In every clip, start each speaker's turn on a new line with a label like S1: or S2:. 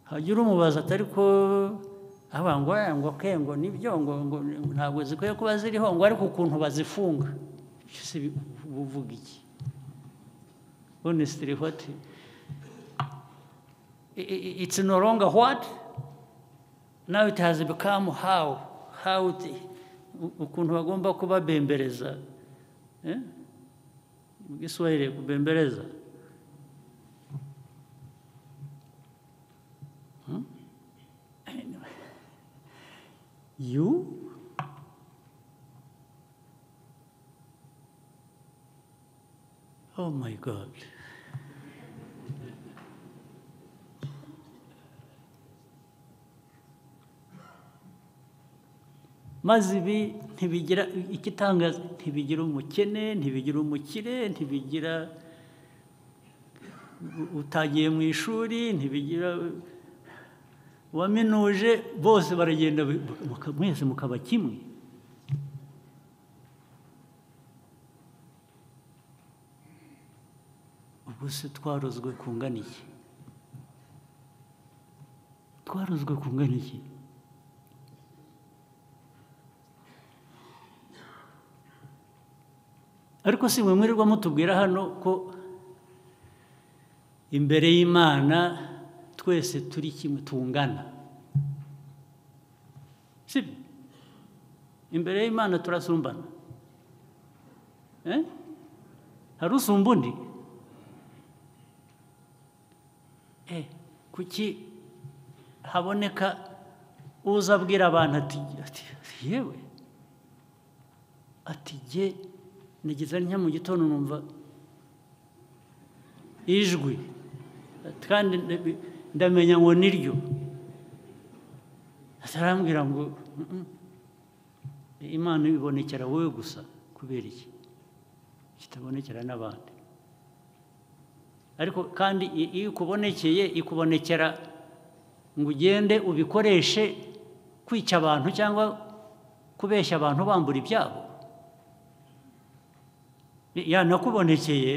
S1: hajya umubaza atari ko haba ngo "Eh, ngo ke ngo nibyo ngo ngo ntabwo zikwiye kuba ziriho ngo ariko ukuntu bazifunga se uba uvuga iki honestly what I- i- it's no longer what now it has become how how it, u- ukuntu bagomba kubabembereza eh? mu giswahili kubembereza Hmm? Anyway. you Oh my God. maze ibi ntibigira igitangaza ntibigira umukene ntibigira umukire ntibigira u- utagiye mu ishuri ntibigira uwaminuje bose baragenda bi- muka- mwese mukaba kimwe ubwo se twarozwe kungana iki twarozwe kungana iki ariko si mwe mwirirwa mutubwira hano ko imbere y'imana twese turi kimwe tungana sibyo imbere y'imana turasumbana Eh? hari usumba undi Eh, kuki haboneka uza abwira abantu ati ati yewe ati jye nigeze ntya mu gitondo numva ijwi ati, kandi ndabi- ndamenya ngo niryo atarambwira ngo "Mm, mm, imana ibonekera wowe gusa kubera iki kitabonekera n'abandi ariko kandi i- iyo ikubonekeye ikubonekera ngo ugende ubikoreshe kwica abantu cyangwa kubeshya abantu bambura ibyabo yanakubonekeye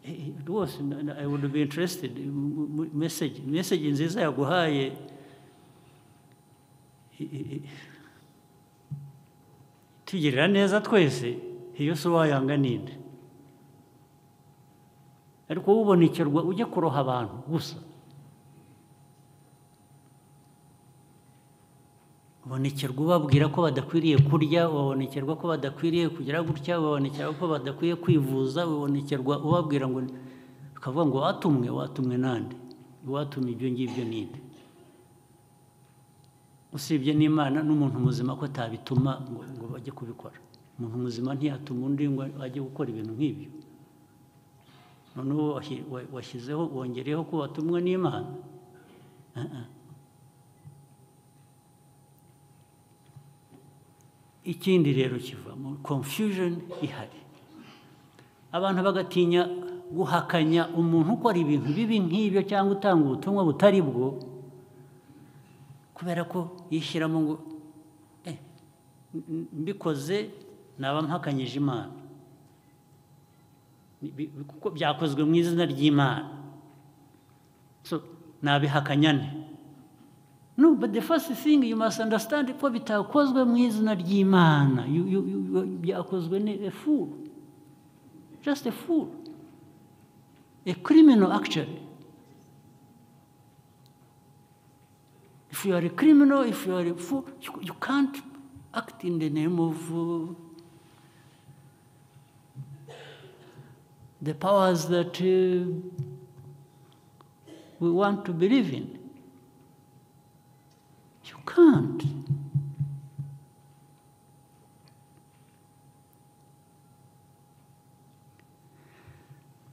S1: eh, rwose na- na- i would be interested mu- mu- message message nziza yaguhaye i- i- i- tugirira neza twese iyo si uwayanga ninde ariko ubonekerwa ujye kuroha abantu gusa ubonekerwa ubabwira ko badakwiriye kurya ubonekerwa ko badakwiriye kugira gutya ubonekerwa ko badakwiye kwivuza ubonekerwa ubabwira ngo ukavuga ngo watumwe watumwe nande watumye ibyo ngibyo ninde usibye n'imana n'umuntu muzima ko atabituma ngo, ngo bajye kubikora umuntu muzima ntiyatuma undi ngo ajye gukora ibintu nk'ibyo noneho washi- wa- washyizeho wongereyeho ko watumwe n'imana Ah, ah. ikindi rero kivamo confusion ihari abantu bagatinya guhakanya umuntu ukora ibintu bibi nk'ibyo cyangwa utanga ubutumwa butari bwo kubera ko yishyiramo ngo "Eh, m- mbikoze naba mpakanyije imana Ni- bi- kuko byakozwe mu izina ry'imana so nabihakanya nte no but the first thing you must understand ko bitakozwe mu izina ry'imana You- you- you- byakozwe ni a fool just a fool a criminal actually if you are a criminal if you are a fool you, you can't act in the name of uh, the powers that uh, we want to believe in. You can't.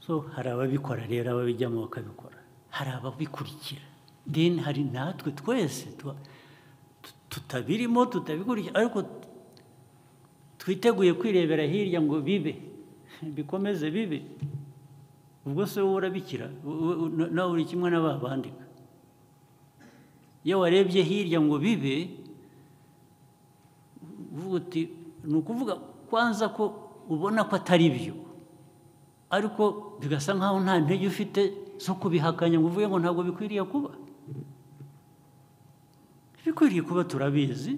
S1: So hari ababikora rero ababijyamo bakabikora hari ababikurikira then hari natwe twese tuba- tu- tutabirimo tutabikurikira ariko twiteguye kwirebera hirya ngo bibe bikomeze bibe ubwo se wowe urabikira u- u- na- nawe uri kimwe n'aba bandika iyo warebye hirya ngo bibe uvuga uti ni ukuvuga kwanza ko ubona ko atari byo ariko bigasa nk'aho nta ntege ufite zo kubihakanya ngo uvuge ngo ntabwo bikwiriye kuba bikwiriye kuba turabizi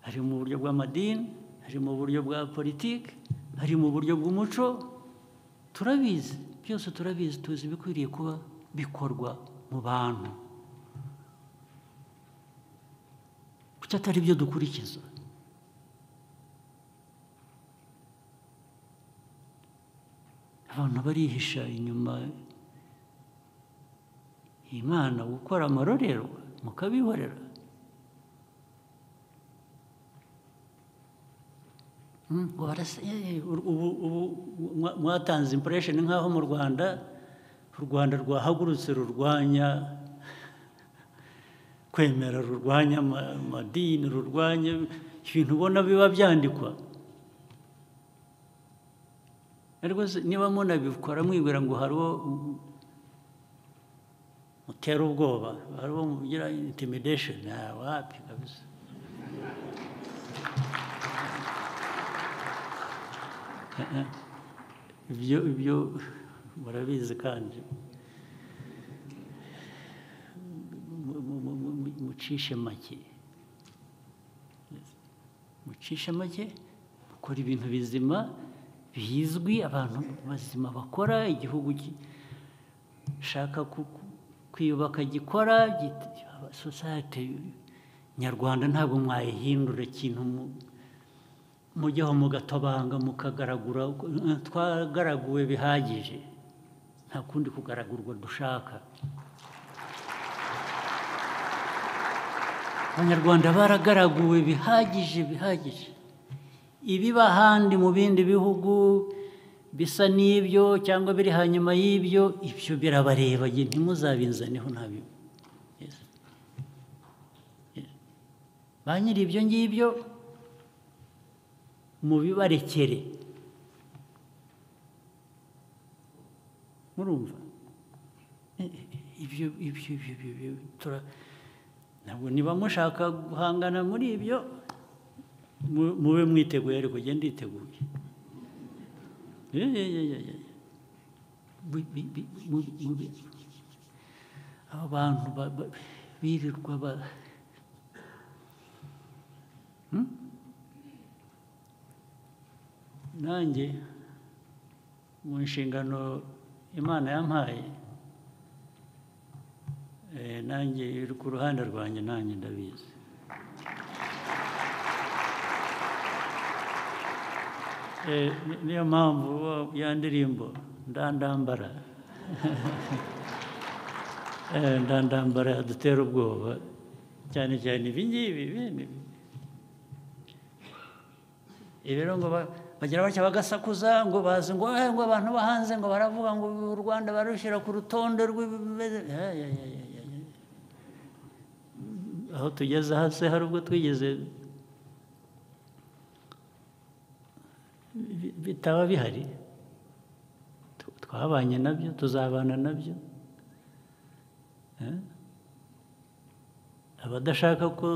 S1: hari mu buryo bw'amadini hari mu buryo bwa politiki hari mu buryo bw'umuco turabizi byose turabizi tuzi ibikwiriye kuba bikorwa mu bantu kuki atari byo dukurikiza abantu barihisha inyuma imana gukora amarorerwa mukabihorera ubu mwatanze imporesheni nk'aho mu rwanda u rwanda rwahagurutse rurwanya kwemera rurwanya amadini rurwanya ibintu ubona biba byandikwa niba munabikora mwibwira ngo hari uwo mutera ubwoba hari uwo mugira intimidesheni wapi kabisa ibyo ibyo murabizi kandi mucishe make mucishe make mukora ibintu bizima bizwi abantu bazima bakora igihugu gishaka kwiyubaka gikora sosiyete nyarwanda ntabwo mwayihindura ikintu mujyaho mugatobanga mukagaragura twagaraguwe bihagije nta kundi kugaragurwa dushaka abanyarwanda baragaraguwe bihagije bihagije ibiba ahandi mu bindi bihugu bisa n'ibyo cyangwa biri hanyuma y'ibyo ibyo birabareba ntimuzabinzaneho ntabyo ba nyiri ibyo ngibyo mubibarekere murumva ibyo ibyo ibyo ntabwo niba mushaka guhangana muri ibyo mube mwiteguye ariko ugenda iteguye aba bantu birirwa ba nanjye mu nshingano imana yampaye nanjye iri ku ruhande rwanjye nanjye ndabizi niyo mpamvu ya ndirimbo ndandambara ndandambara dutera ubwoba cyane cyane ibi ngibi rero ngo bagira batya bagasakuza ngo bazi ngo ngo abantu bahanze ngo baravuga ngo u rwanda barushyira ku rutonde rw'ibimeze aho tugeze hasi hari ubwo twigeze bitaba bihari twabanye nabyo tuzabana nabyo abadashaka ko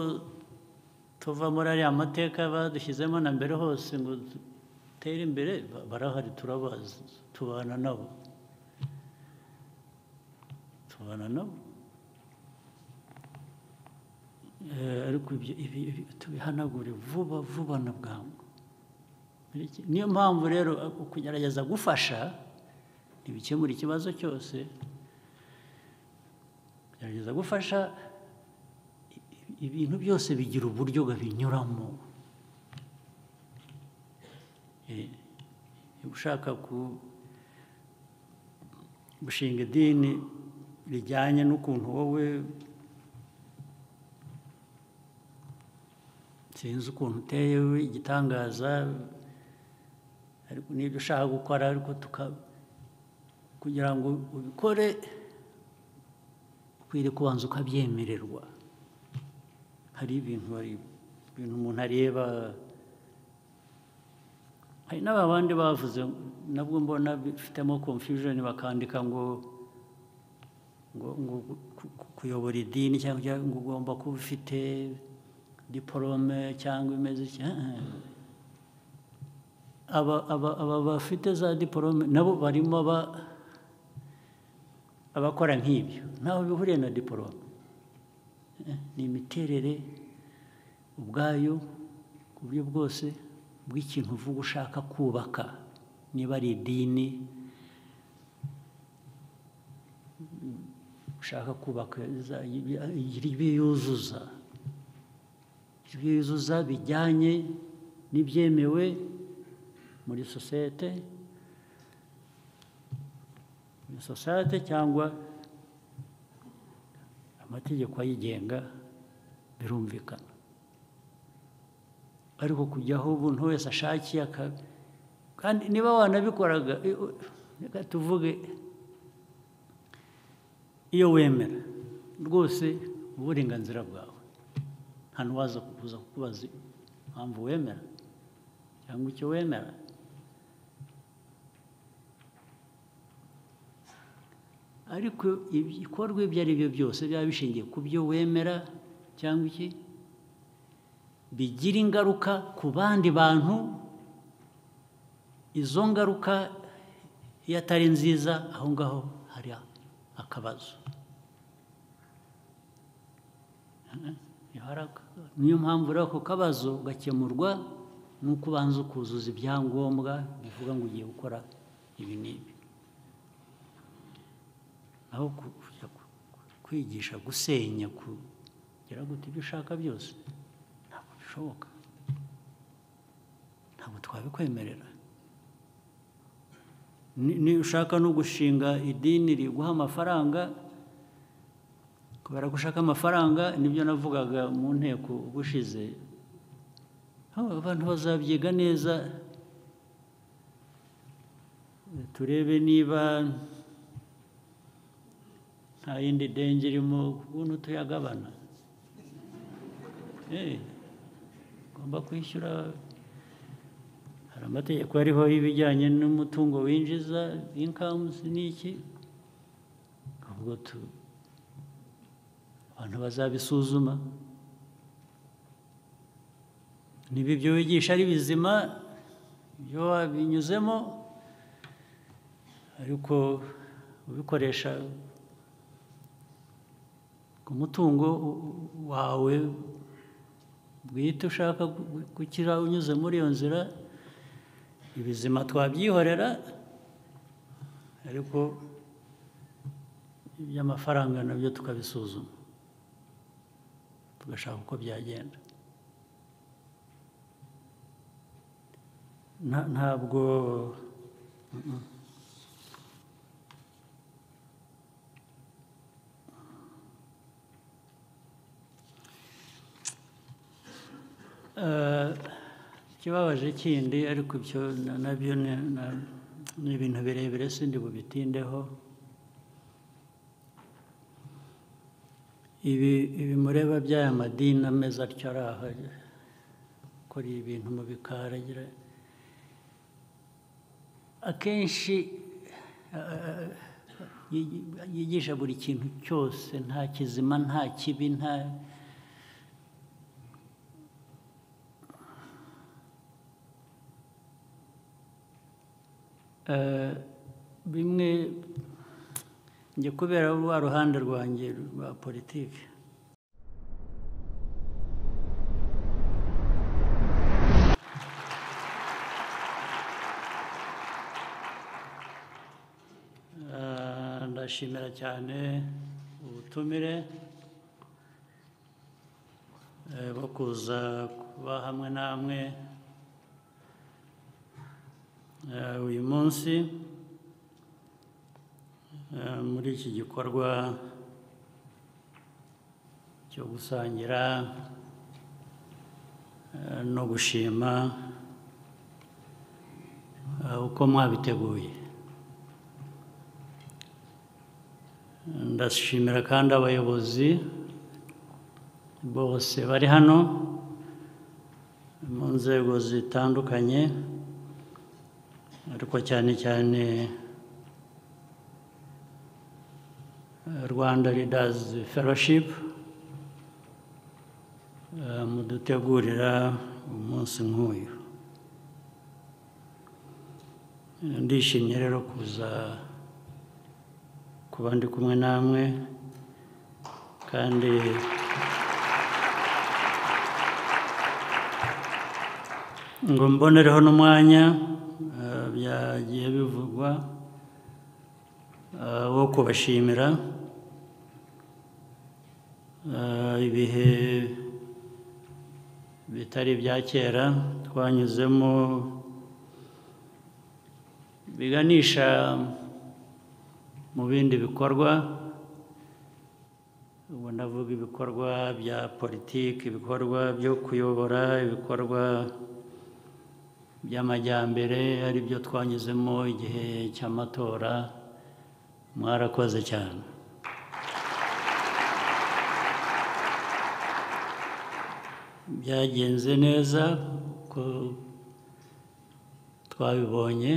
S1: tuva muri ariya mateka badushyizemo na mbere hose ngo dutere imbere barahari turabazi tubana nabo tubana nabo ariko ibyo tubihanagure vuba vuba na bwangu niyo mpamvu rero kugerageza gufasha ntibikemura ikibazo cyose kugerageza gufasha ibintu byose bigira uburyo binyuramo ushaka gushinga idini rijyanye n'ukuntu wowe sinzi ukuntu uteye igitangaza ariko n'ibyo ushaka gukora ariko kugira ngo ubikore ukwiriye kubanza ukabyemererwa hari ibintu hari ibintu umuntu areba hari n'aba bandi bavuze nabwo mbona bifitemo confusion bakandika ngo ngo kuyobora idini cyangwa ngo ugomba kuba ufite diporome cyangwa imeze aba bafite za diporome nabo barimo abakora nk'ibyo ntaho bihuriye na diporome ni imiterere ubwayo ku buryo bwose bw'ikintu uvuga ushaka kubaka niba ari idini ushaka kubaka ibyo yuzuza ibyo yuzuza bijyanye n'ibyemewe muri sosiyete muri sosiyete cyangwa amategeko ayigenga birumvikana ariko kujyaho umuntu wese ashakiye kandi niba wanabikoraga reka tuvuge iyo wemera rwose uburenganzira bwawe nta n'uwaza kuza kukubaza impamvu wemera cyangwa icyo wemera ariko ibikorwa ibyo ari byo byose byaba bishingiye ku byo wemera cyangwa iki bigira ingaruka ku bandi bantu izo ngaruka iyo atari nziza aho ngaho hari akabazo niyo mpamvu rero ako kabazo gakemurwa n'uko ubanza ukuzuza ibyangombwa bivuga ngo ugiye gukora ibi n'ibi naho kwigisha gusenya kugera guta ibyo ushaka byose ntabwo bishoboka ntabwo twabikwemerera niba ushaka no gushinga idini riguha amafaranga kubera ko ushaka amafaranga nibyo navugaga mu nteko ubushize abantu bazabyiga neza turebe niba nta yindi denge irimo ukuntu tuyagabana ugomba kwishyura hari amategeko ariho y'ibijyanye n'umutungo winjiza inkamuzi n'iki ubwo abantu bazabisuzuma niba ibyo wigisha ari bizima ibyo wabinyuzemo ariko ubikoresha ku mutungo wawe bwite ushaka gukira unyuze muri iyo nzira ibizima twabyihorera ariko iby'amafaranga nabyo tukabisuzuma tugashaka uko byagenda ntabwo ikibabaje kindi ariko ibyo nabyo ni ibintu birebire sindi bubitindeho ibi mureba by'aya madini ameze atyo ari aha akora ibintu mu bikari akenshi yigisha buri kintu cyose nta kizima nta kibi nta bimwe njye kubera rwa ruhande rwanjye rwa politiki ndashimira cyane ubutumire bwo kuza kuba hamwe namwe uyu munsi muri iki gikorwa cyo gusangira no gushima uko mwabiteguye ndashimira kandi abayobozi bose bari hano mu nzego zitandukanye ariko cyane cyane rwanda ridazi feroshipu mudutegurira umunsi nk'uyu ndishimye rero kuza kuba ndi kumwe namwe kandi ngo mbonereho n'umwanya eh, byagiye bivugwa eh, wo kubashimira eh, ibihe bitari ibya kera twanyuzemo biganisha mu bindi bikorwa ubu ndavuga ibikorwa bya politiki ibikorwa byo kuyobora ibikorwa by'amajyambere ari byo twanyuzemo igihe cy'amatora mwarakoze cyane byagenze neza uko twabibonye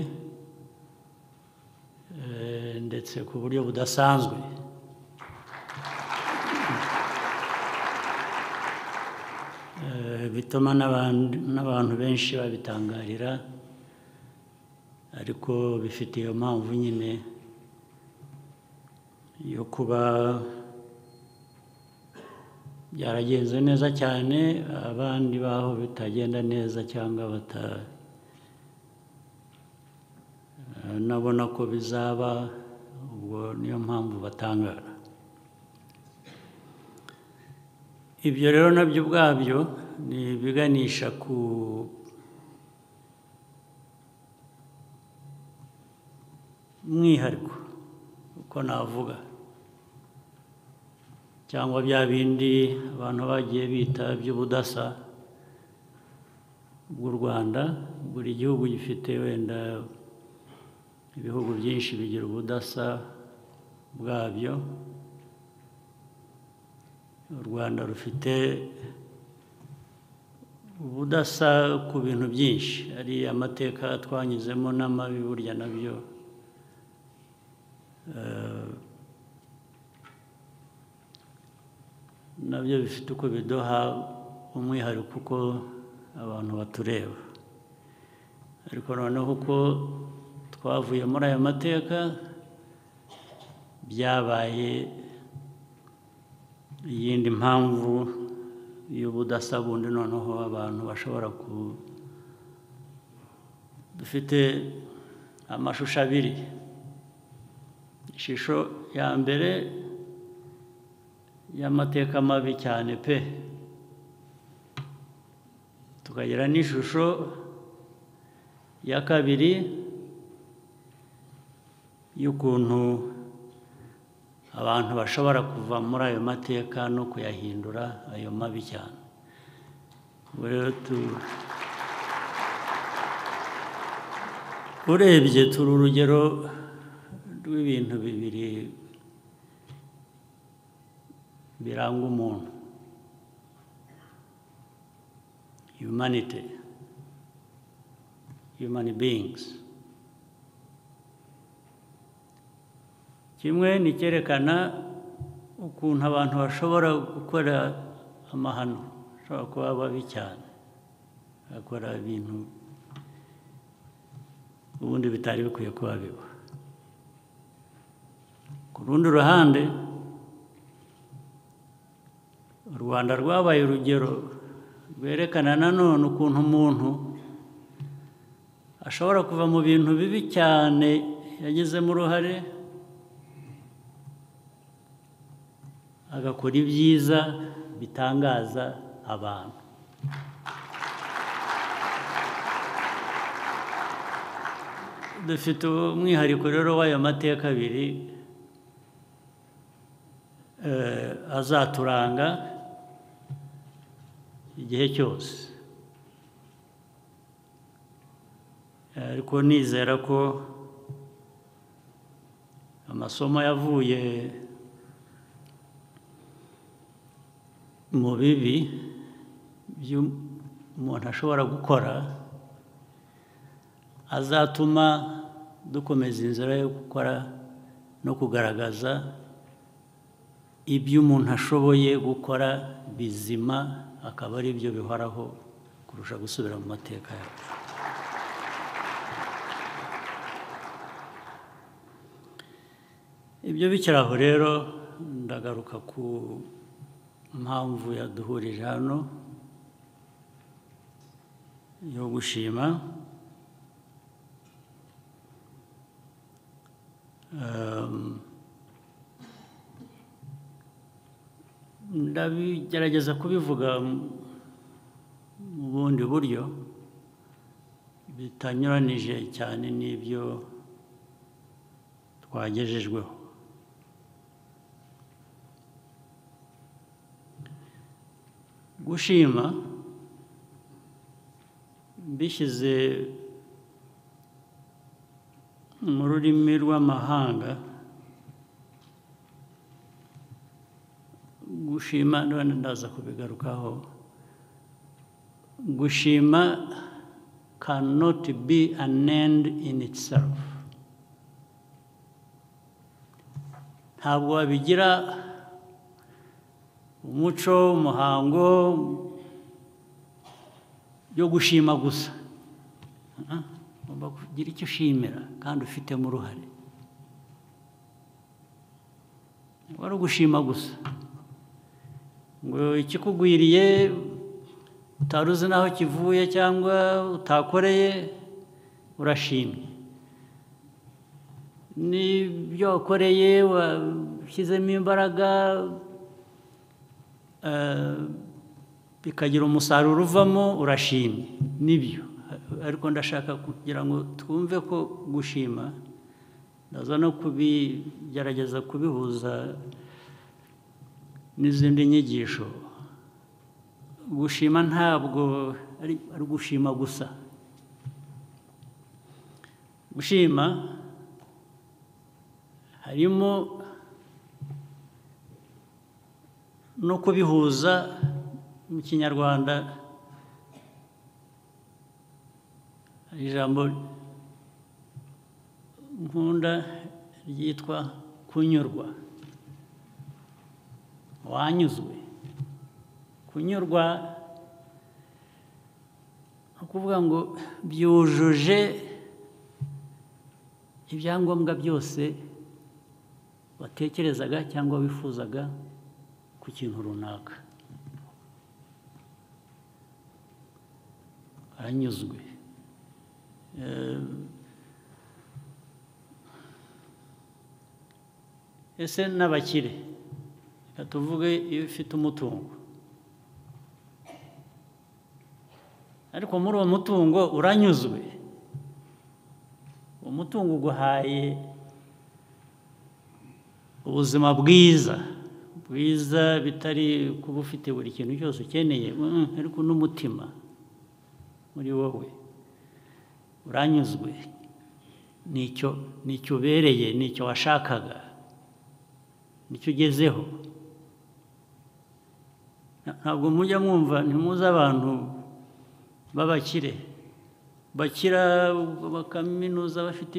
S1: eh, ndetse ku buryo budasanzwe Eh, bituma n'abantu n'abantu benshi babitangarira ariko bifite iyo mpamvu nyine yo kuba byaragenze neza cyane abandi baho bitagenda neza cyangwa bata Eh, nabona ko bizaba ubwo niyo mpamvu batangara ibyo rero nabyo ubwabyo ni ibiganisha ku mwihariko uko navuga cyangwa bya bindi abantu bagiye bita by'ubudasa bw'u Rwanda buri gihugu gifite wenda ibihugu byinshi bigira ubudasa bwabyo u Rwanda rufite ubudasa ku bintu byinshi ari amateka twanyuzemo n'amabi burya nabyo eh, nabyo bifite uko biduha umwihariko uko abantu batureba ariko noneho uko twavuye muri aya mateka byabaye iyindi mpamvu y'ubudasa bundi noneho abantu bashobora ku dufite amashusho abiri ishusho ya mbere y'amateka mabi cyane pe tukagira n'ishusho ya kabiri y'ukuntu abantu bashobora kuva muri ayo mateka no kuyahindura ayo mabi cyane Ubwo rero tu- urebye turi urugero rw'ibintu bibiri biranga umuntu humanity human beings kimwe ni icyerekana ukuntu abantu bashobora gukora amahano bashobora kuba babi cyane bakora ibintu ubundi bitari bikwiye kuba biba ku rundi ruhande u rwanda rwabaye urugero rwerekana nanone ukuntu umuntu ashobora kuva mu bintu bibi cyane yagizemo uruhare agakora ibyiza bitangaza abantu dufite umwihariko rero w'ayo mateka abiri eh, azaturanga igihe cyose Eh, ariko nizera ko amasomo yavuye mu bibi by'umuntu ashobora gukora azatuma dukomeza inzira yo gukora no kugaragaza ibyo umuntu ashoboye gukora bizima akaba ari byo bihoraho kurusha gusubira mu mateka yacu ibyo bikiri aho rero ndagaruka ku mpamvu yaduhurije hano yo gushima Um, ndabigerageza kubivuga mu bundi buryo bitanyuranije cyane n'ibyo twagejejweho gushima mbishyize mu rurimi rw'amahanga gushima ndaza kubigarukaho gushima cannot be an end in itself ntabwo wabigira umuco umuhango yo gushima gusa ugomba kugira icyo ushimira kandi ufitemo uruhare wari ugushima gusa ngo ikikugwiriye utari uzi n'aho kivuye cyangwa utakoreye urashimye n'ibyo wakoreye washyizemo imbaraga bikagira umusaruro uvamo urashimye nibyo ariko ndashaka kugira ngo twumve ko gushima ndaza no kubigerageza kubihuza n'izindi nyigisho gushima ntabwo ari ugushima gusa gushima harimo no kubihuza mu kinyarwanda ijambo nkunda ryitwa kunyurwa wanyuzwe kunyurwa ni ukuvuga ngo byujuje ibyangombwa byose watekerezaga cyangwa wifuzaga ku kintu runaka aranyuzwe ese n'abakire reka tuvuge iyo ufite umutungo ariko muri uwo mutungo uranyuzwe uwo mutungo uguhaye ubuzima bwiza bwiza bitari kuba ufite buri kintu cyose ukeneye ariko n'umutima muri wowe uranyuzwe nicyo nicyo ubereye nicyo washakaga nicyo ugezeho ntabwo mujya mwumva ntimuze abantu b'abakire bakira bakaminuza bafite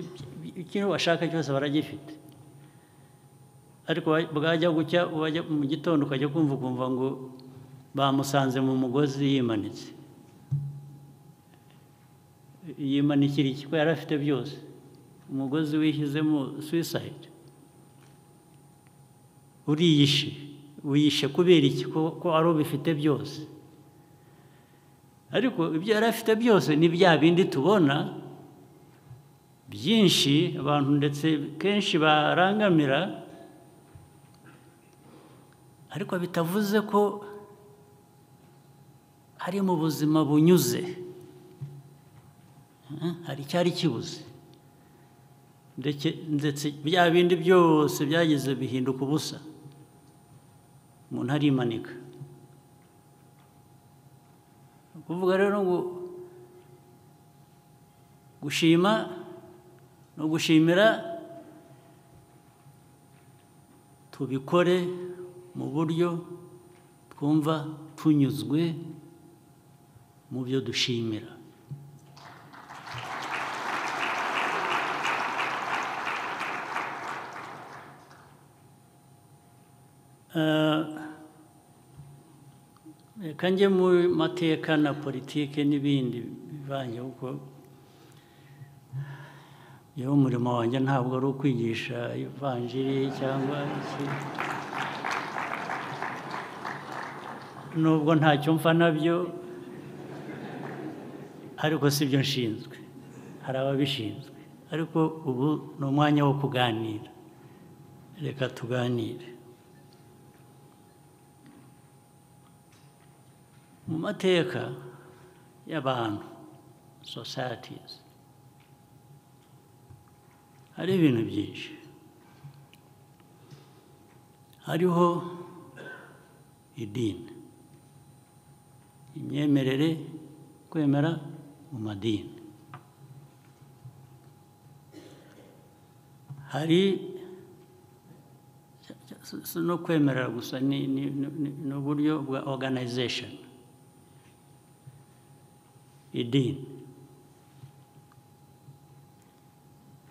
S1: ikintu bashaka cyose baragifite ariko bwajya gucya mu gitondo ukajya kumva ukumva ngo bamusanze mu mugozi yimanitse yimanikira iki ko yari afite byose umugozi wishyizemo suwisayidi uriyishe wiyishe kubera iki ko ari ubifite byose ariko ibyo yari afite byose ni bya bindi tubona byinshi abantu ndetse kenshi barangamira ariko bitavuze ko ari mu buzima bunyuze hari icyari kibuze ndetse bya bindi byose byageze bihinduka ubusa umuntu arimanika kuvuga rero ngo gushima no gushimira tubikore mu buryo twumva tunyuzwe mu byo dushimira reka njye mu mateka na politike n'ibindi bivanye kuko yewe umurimo wanjye ntabwo ari ukwigisha ivanjiri cyangwa iki nubwo ntacyo mfa nabyo ariko si byo nshinzwe hari ababishinzwe ariko ubu ni umwanya wo kuganira reka tuganire mu mateka y'abantu sosayatizi hari ibintu byinshi hariho idini imyemerere kwemera mu madini hari si no kwemerera gusa ni ni uburyo bwa oganayizesheni idini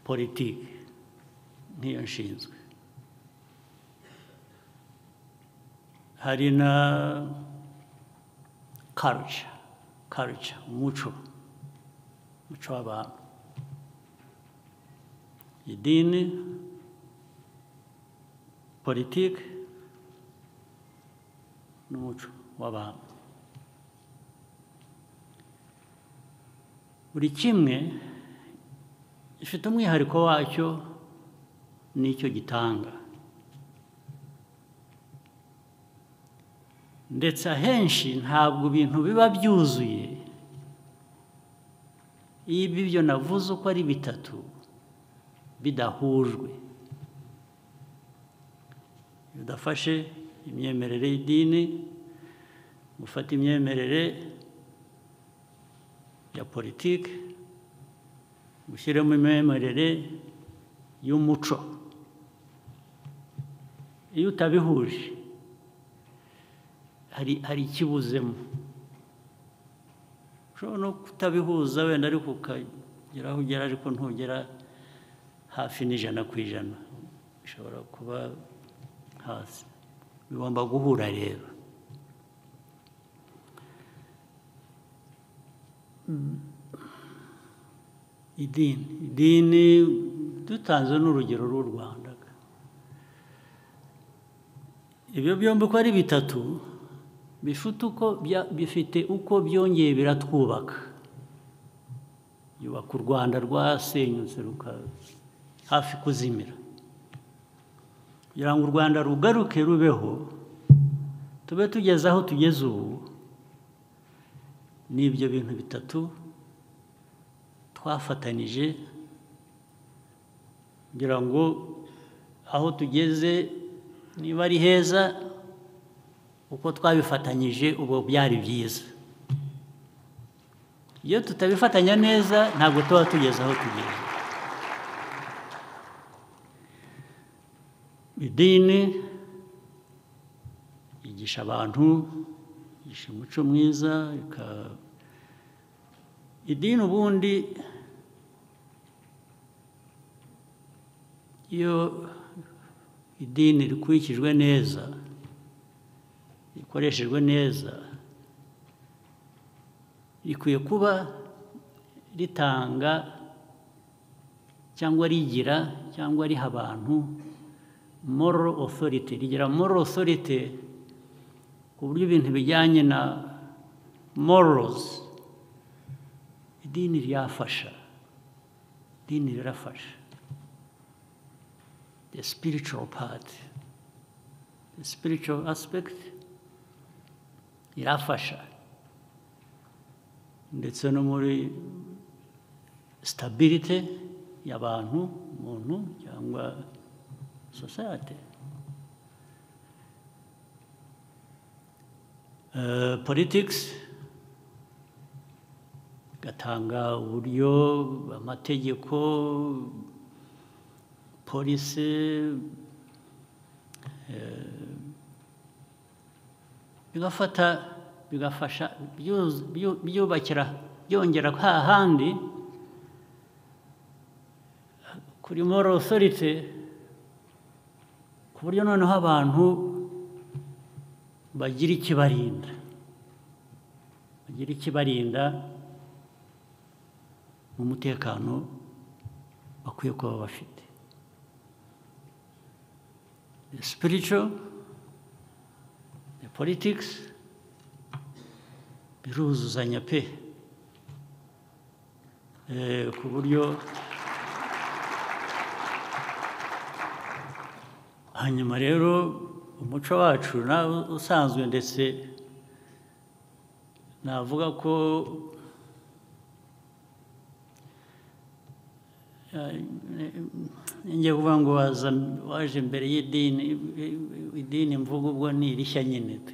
S1: politiki niyo nshinzwe hari na karuca karuca umuco umuco w'abantu idini politiki n'umuco w'abantu buri kimwe gifite umwihariko wacyo n'icyo gitanga ndetse ahenshi ntabwo ibintu biba byuzuye iyo ibyo navuze uko ari bitatu bidahujwe udafashe imyemerere y'idini gufata imyemerere ya politiki gushyiramo imyemerere y'umuco iyo utabihuje hari hari ikibuzemo ushobora no kutabihuza wenda ariko ukagera aho ugera ariko ntugera hafi n'ijana ku ijana bishobora kuba hasi bigomba guhura rero idini idini dutanze n'urugero rw'u rwanda ibyo byombi uko ari bitatu bifite uko bifite uko byongeye biratwubaka yubaka u rwanda rwasenyutse hafi kuzimira kugira ngo u rwanda rugaruke rubeho tube tugeze aho tugeze ubu ni ibyo bintu bitatu twafatanije kugira ngo aho tugeze niba ari heza uko twabifatanyije ubu byari byiza iyo tutabifatanya neza ntabwo tuba tugeze aho tugeze idini yigisha abantu yigisha umuco mwiza idini ubundi iyo idini rikurikijwe neza rikoreshejwe neza rikwiye kuba ritanga cyangwa rigira cyangwa riha abantu moro osorite rigira moro osorite ku buryo ibintu bijyanye na morozi idini ryafasha idini rirafasha the spiritual part the spiritual aspect irafasha ndetse no muri stabilite y'abantu umuntu cyangwa sosiyete politics igatanga uburyo amategeko polisi bigafata bigafasha byubakira byongera hahandi kuri moral authority ku buryo noneho abantu bagira ikibarinda bagira ikibarinda mu mutekano bakwiye kuba bafite sipirico politikisi biruzuzanya pe eh, ku buryo hanyuma rero umuco wacu nawe usanzwe ndetse navuga ko njye kuvuga ngo waza waje imbere y'idini idini mvuga ubwo ni irishya nyine pe.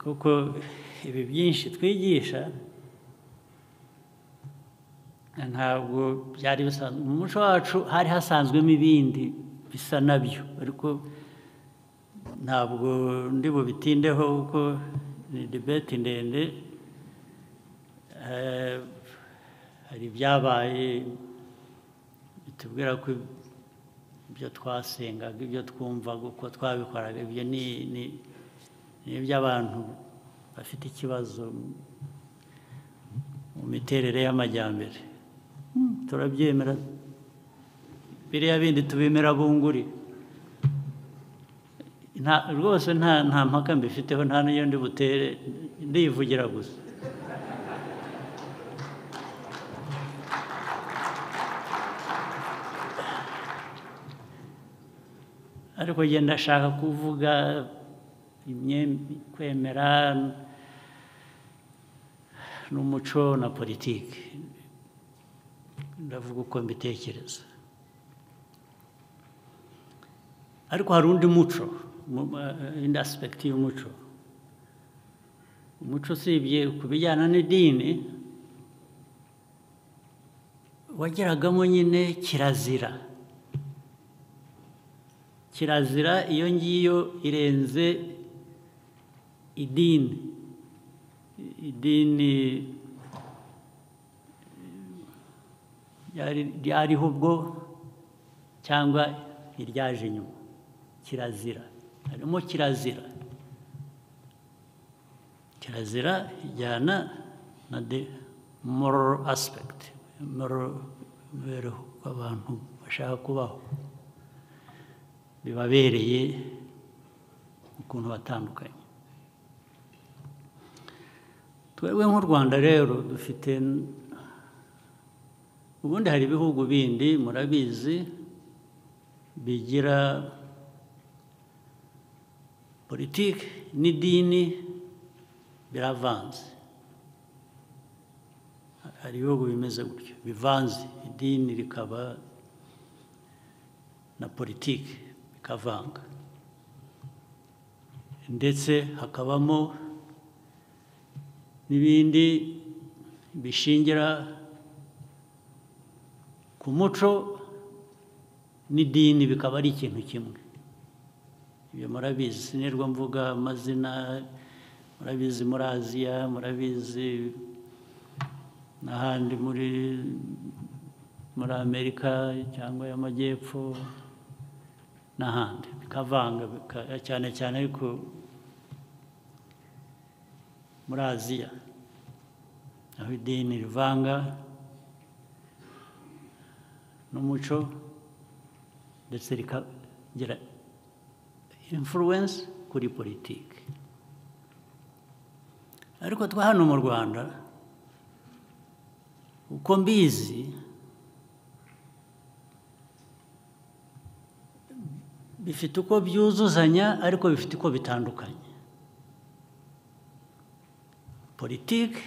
S1: kuko ibi byinshi twigisha ntabwo byari bisanzwe mu muco wacu hari hasanzwemo ibindi bisa nabyo ariko ntabwo ndi bubitindeho kuko ni debeti ndende hari ibyabaye bitubwira ko ibyo twasengaga ibyo twumvaga uko twabikoraga ibyo ni ni iby'abantu bafite ikibazo mu miterere y'amajyambere turabyemera biriya bindi tubemera bunguri rwose nta mpaka mbifiteho nta n'iyo ndi butere ndivugira gusa ariko genda ndashaka kuvuga kwemera n'umuco na politiki ndavuga uko mbitekereza ariko hari undi muco indi aspekiti y'umuco umuco usibye ku bijyana n'idini wageragamo nyine kirazira kirazira iyo ngiyo irenze idini idini ryariho ubwo cyangwa iryaje nyuma kirazira harimo kirazira kirazira ijyana na de moral aspect imibereho abantu bashaka kubaho bibabereye ukuntu batandukanye twebwe nk'u rwanda rero dufite ubundi hari ibihugu bindi murabizi bigira politiki n'idini biravanze hari ibihugu bimeze gutyo bivanze idini rikaba na politiki bikavanga ndetse hakabamo n'ibindi bishingira ku muco n'idini bikaba ari ikintu kimwe ibyo murabizi sinirwa mvuga amazina murabizi muri aziya murabizi n'ahandi muri muri amerika cyangwa y'amajyepfo n'ahandi bikavanga cyane cyane ariko muri aziya aho idini rivanga n'umuco ndetse rikagira imfuruwensi kuri politiki ariko twa hano mu rwanda uko mbizi bifite uko byuzuzanya ariko bifite uko bitandukanye politiki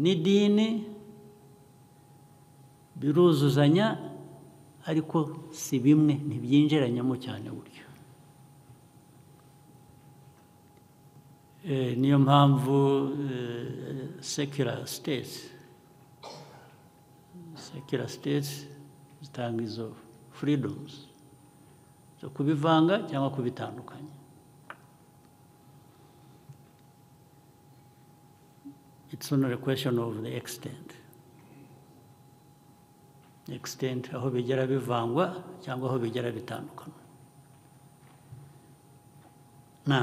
S1: n'idini biruzuzanya ariko si bimwe ntibyinjiranyamo cyane buryo niyo mpamvu sekira sitesi sekira sitesi zitanga izo furidomuzi zo kubivanga cyangwa kubitandukanya it's only a question of the extent extent aho bigera bivangwa cyangwa aho bigera bitandukana na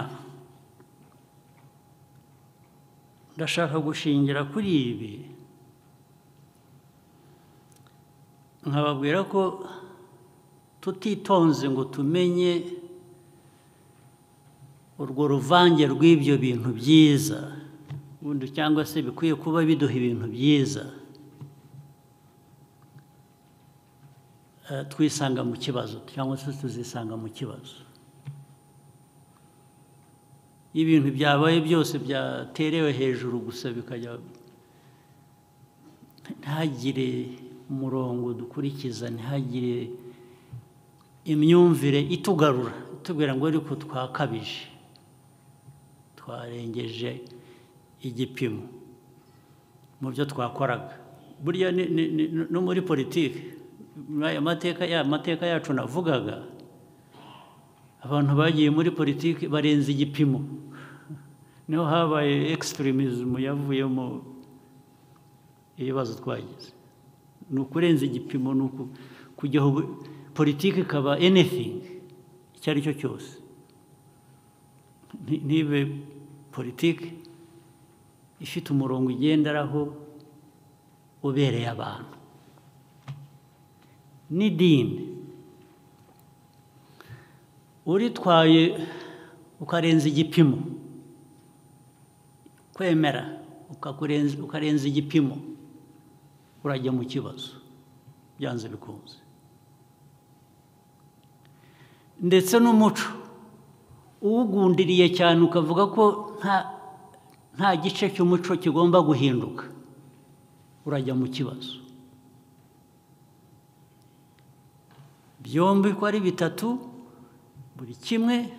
S1: ndashaka gushingira kuri ibi nkababwira ko tutitonze ngo tumenye urwo ruvange rw'ibyo bintu byiza ubundi cyangwa se bikwiye kuba biduha ibintu byiza Eh, twisanga mu kibazo cyangwa se tuzisanga mu kibazo iyo ibintu byabaye byose byaterewe hejuru gusa bikajya ntihagire umurongo dukurikiza ntihagire imyumvire itugarura itubwira ngo ariko twakabije twarengeje igipimo mu byo twakoraga burya ni- ni- ni- no muri politiki muri aya mateka ya mateka yacu navugaga abantu bagiye muri politiki barenze igipimo niho habaye ekisitirimismu yavuyemo ibibazo twagize ni ukurenza igipimo ni uku kujya aho bu- politiki ikaba anything icyo ari cyo cyose Nti- ntibe politiki ifite umurongo igenderaho ubereye abantu n'idini uritwaye ukarenza igipimo kwemera ukakurenza- ukarenza igipimo urajya mu kibazo byanze bikunze ndetse n'umuco uwugundiriye cyane ukavuga ko nta nta gice cy'umuco kigomba guhinduka urajya mu kibazo byombi ko ari bitatu buri kimwe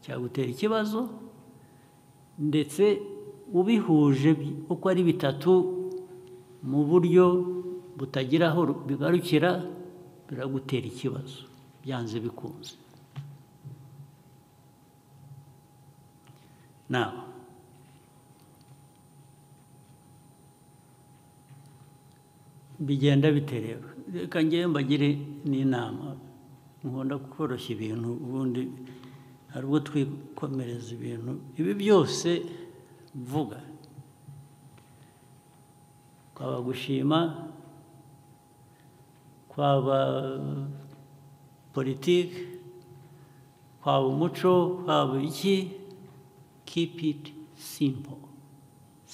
S1: cyagutera ikibazo ndetse ubihuje bi- uko ari bitatu mu buryo butagira aho ru- bigarukira biragutera ikibazo byanze bikunze nawe bigenda bite rero reka ngewe mbagire n'inama nkunda koroshya ibintu ubundi hari ubwo twikomereza ibintu ibi byose mvuga kwaba gushima kwaba politiki kwaba umuco kwaba iki keep it simple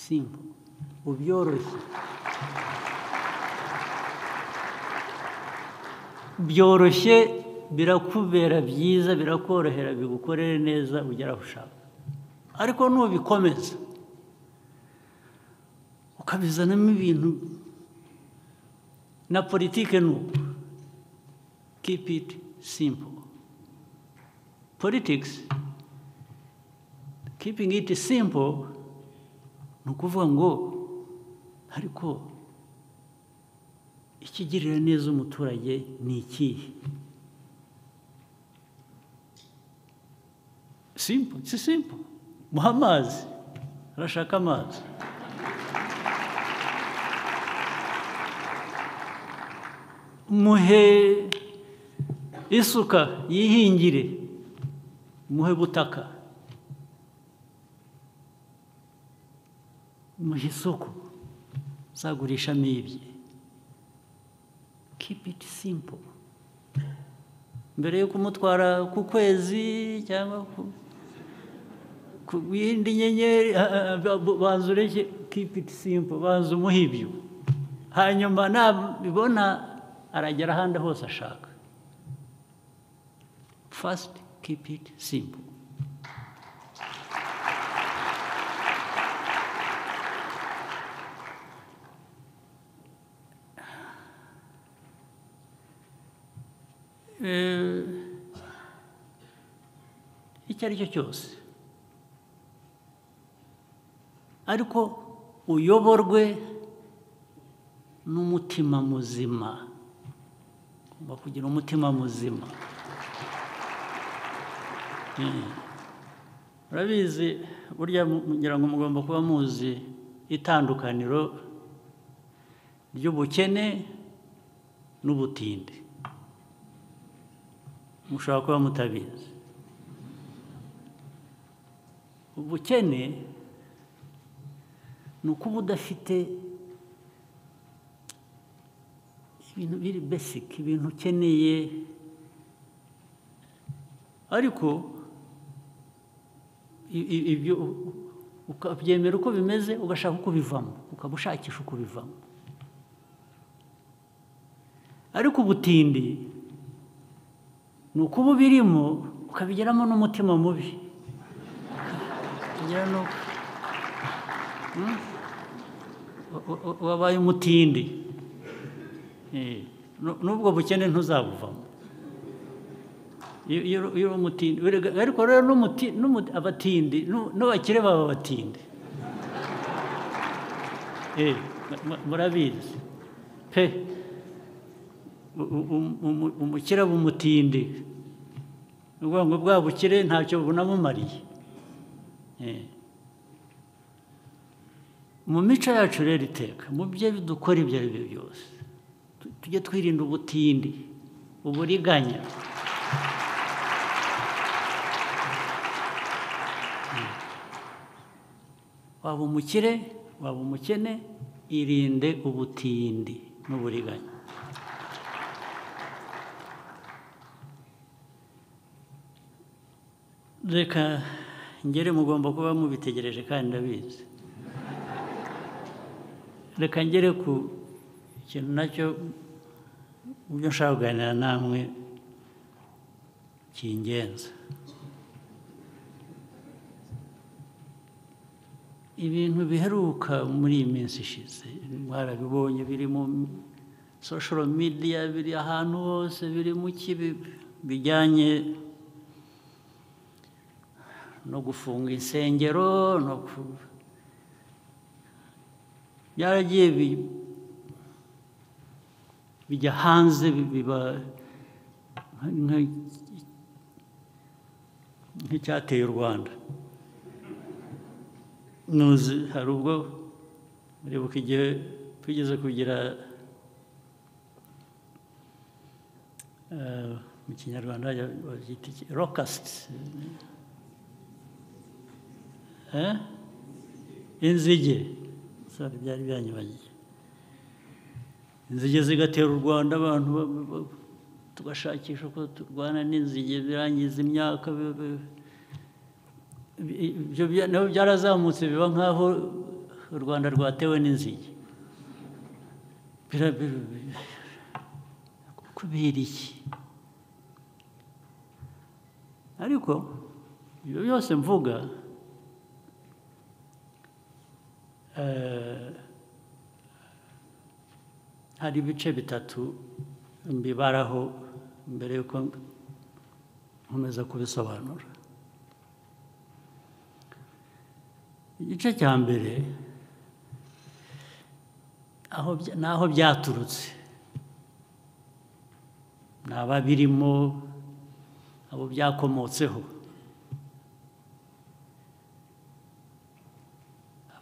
S1: simple ubyoroshye byoroshye birakubera byiza birakorohera bigukorere neza ugera aho ushaka ariko nubikomeza ukabizanamo ibintu na politike ni uko keep it simple politics keeping it simple ni ukuvuga ngo ariko ikigirira neza umuturage ni ikihe simple si simple muha amazi arashaka amazi muhe isuka yihingire muhe butaka muhe isoko uzagurishamo ibye keep it simple mbere yo kumutwara ku kwezi cyangwa ku- ku yindi nyenyeri ah, ah, ba- ba- banza ureke keep it simple banza umuha ibyo hanyuma nabibona aragera ahandi hose ashaka first keep it simple Eh, icyo ari cyo cyose ariko uyoborwe n'umutima muzima ugomba kugira umutima muzima Mm. urabizi burya mu- ngira ngo mugomba kuba muzi itandukaniro ry'ubukene n'ubutinde mushobora kuba mutabizi ubukene ni ukuba udafite ibintu biri besike ibintu ukeneye ariko i- i- ibyo ukabyemera uko bimeze ugashaka uko bivamo ukaba ushakisha uko bivamo ariko ubutindi ni ukuba ubirimo ukabigeramo n'umutima mubi ukabigira n'uko Hmm? U- u- u- wabaye umutindi Eh, nu- n'ubwo bukene ntuzabuvamo iyo iyo- iyo uri umutindi Erega- ariko rero n'umuti- n'umu- abatindi nu- n'abakire baba abatindi Eh, mu- mu- murabizi pe U- u- u- umu- umukire aba umutindi ni ukuvuga ngo bwa bukire ntacyo bunamumariye Eh. mu mico yacu rero iteka mu byo dukora ibyo ari byo byose tu- tujye twirinda ubutindi uburiganya Mm. waba umukire waba umukene irinde ubutindi n'uburiganya reka ngere mugomba kuba mubitegereje kandi ndabizi reka ngere ku kintu nacyo mu byo nshaka kuganira namwe cy'ingenzi ibintu biheruka muri iyi minsi ishize mwarabibonye biri mu soshoro midiya biri ahantu hose biri mu kibi bijyanye no gufunga insengero no ku byaragiye bi- bijya hanze bi- biba nka- nk'icyateye u rwanda nuzi hari ubwo muribuka igihe twigeze kugira eh, mu kinyarwanda bagita iki rokasiti inzige sorry, byari byanyibagiye inzige zigatera u rwanda abantu ba- ba- ba- tugashakisha ko turwana n'inzige birangiza imyaka bi- bi- bi- ibyo bya- nabo byarazamutse biba nk'aho u rwanda rwatewe n'inzige Bira- bi- bi- kubera iki ariko ibyo byose mvuga Eh, hari ibice bitatu mbibaraho mbere yuko nkomeza kubisobanura igice cya mbere aho bya- ni aho byaturutse ni ababirimo abo byakomotseho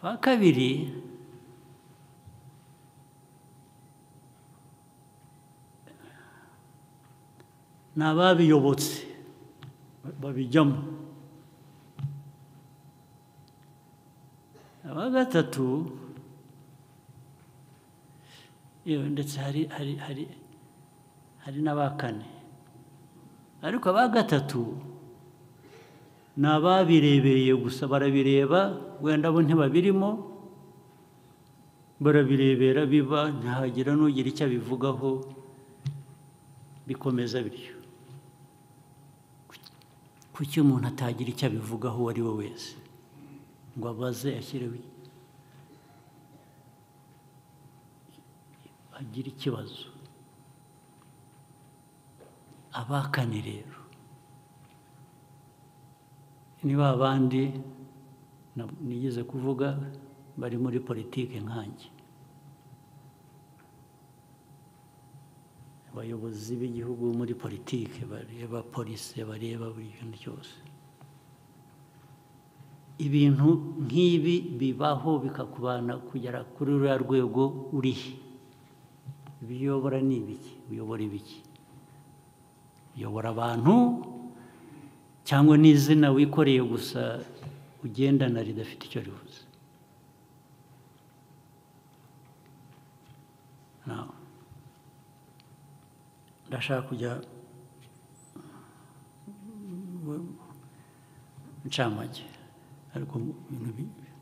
S1: aba kabiri ni ababiyobotse babijyamo aba gatatu yewe ndetse hari hari hari hari n'abakane ariko aba gatatu ni ababirebereye gusa barabireba wenda bo ntibabirimo barabirebera biba ntihagira n'ugira icyo abivugaho bikomeza bityo kuki umuntu atagira icyo abivugaho uwo ari we wese ngo abaze ashyireho agire ikibazo abakane rero ni ba bandi na- nigeze kuvuga bari muri politiki nkanjye abayobozi b'igihugu muri politiki bareba polisi bareba buri kintu cyose ibintu nk'ibi bibaho bikakubana kugera kuri ruriya rwego urihe ibiyobora ni ibiki uyobora ibiki uyobora abantu cyangwa n'izina wikoreye gusa ugendana ridafite icyo rivuze Now, ndashaka kujya mu ncamake ariko mu bintu bi-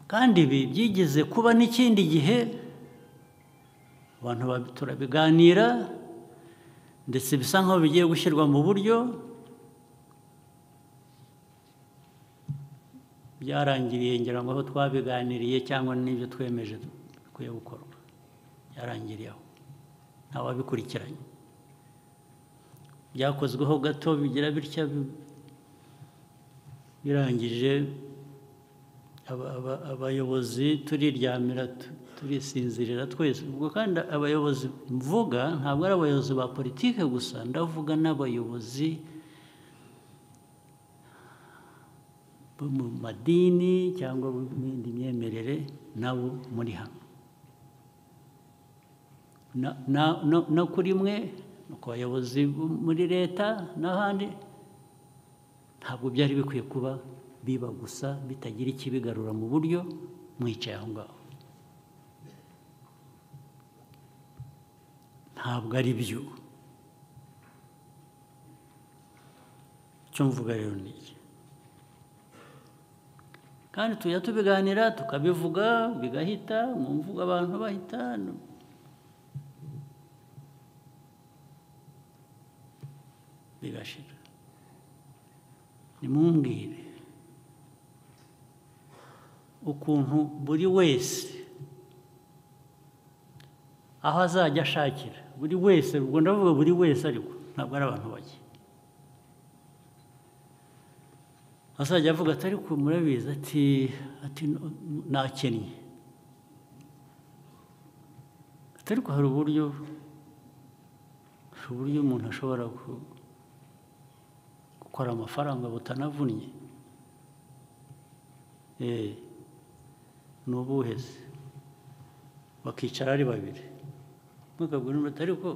S1: kandi ibi byigeze kuba n'ikindi gihe abantu ba- turabiganira ndetse bisa nk'aho bigiye gushyirwa mu buryo byarangiriye ngira ngo aho twabiganiriye cyangwa n'ibyo twemeje bikwiye gukorwa byarangiriye aho nta wabikurikiranye byakozweho gato bigira bitya bi- birangije aba- aba- abayobozi turiryamira tu- turisinzirira twese ubwo kandi abayobozi mvuga ntabwo ari abayobozi ba politike gusa ndavuga n'abayobozi bo mu madini cyangwa mu yindi myemerere nabo muri hamwe Na- na- no- no kuri mwe no ku bayobozi bo muri leta n'ahandi ntabwo byari bikwiye kuba biba gusa bitagira ikibigarura mu buryo mwicaye aho ngaho ntabwo ari byo icyo mvuga rero ni iki kandi tujya tubiganira tukabivuga bigahita mu mvugo abantu bahita bigashira nimumbwire ukuntu buri wese aho azajya ashakira buri wese ubwo ndavuga buri wese ariko ntabwo ari abantu bake azajya avuga ati ariko murabizi ati ati nakennye ati ariko hari uburyo hari uburyo umuntu ashobora ku- gukora amafaranga butanavunnye Eh, ni ubuhe se bakicara ari babiri mukabwira undi ati ariko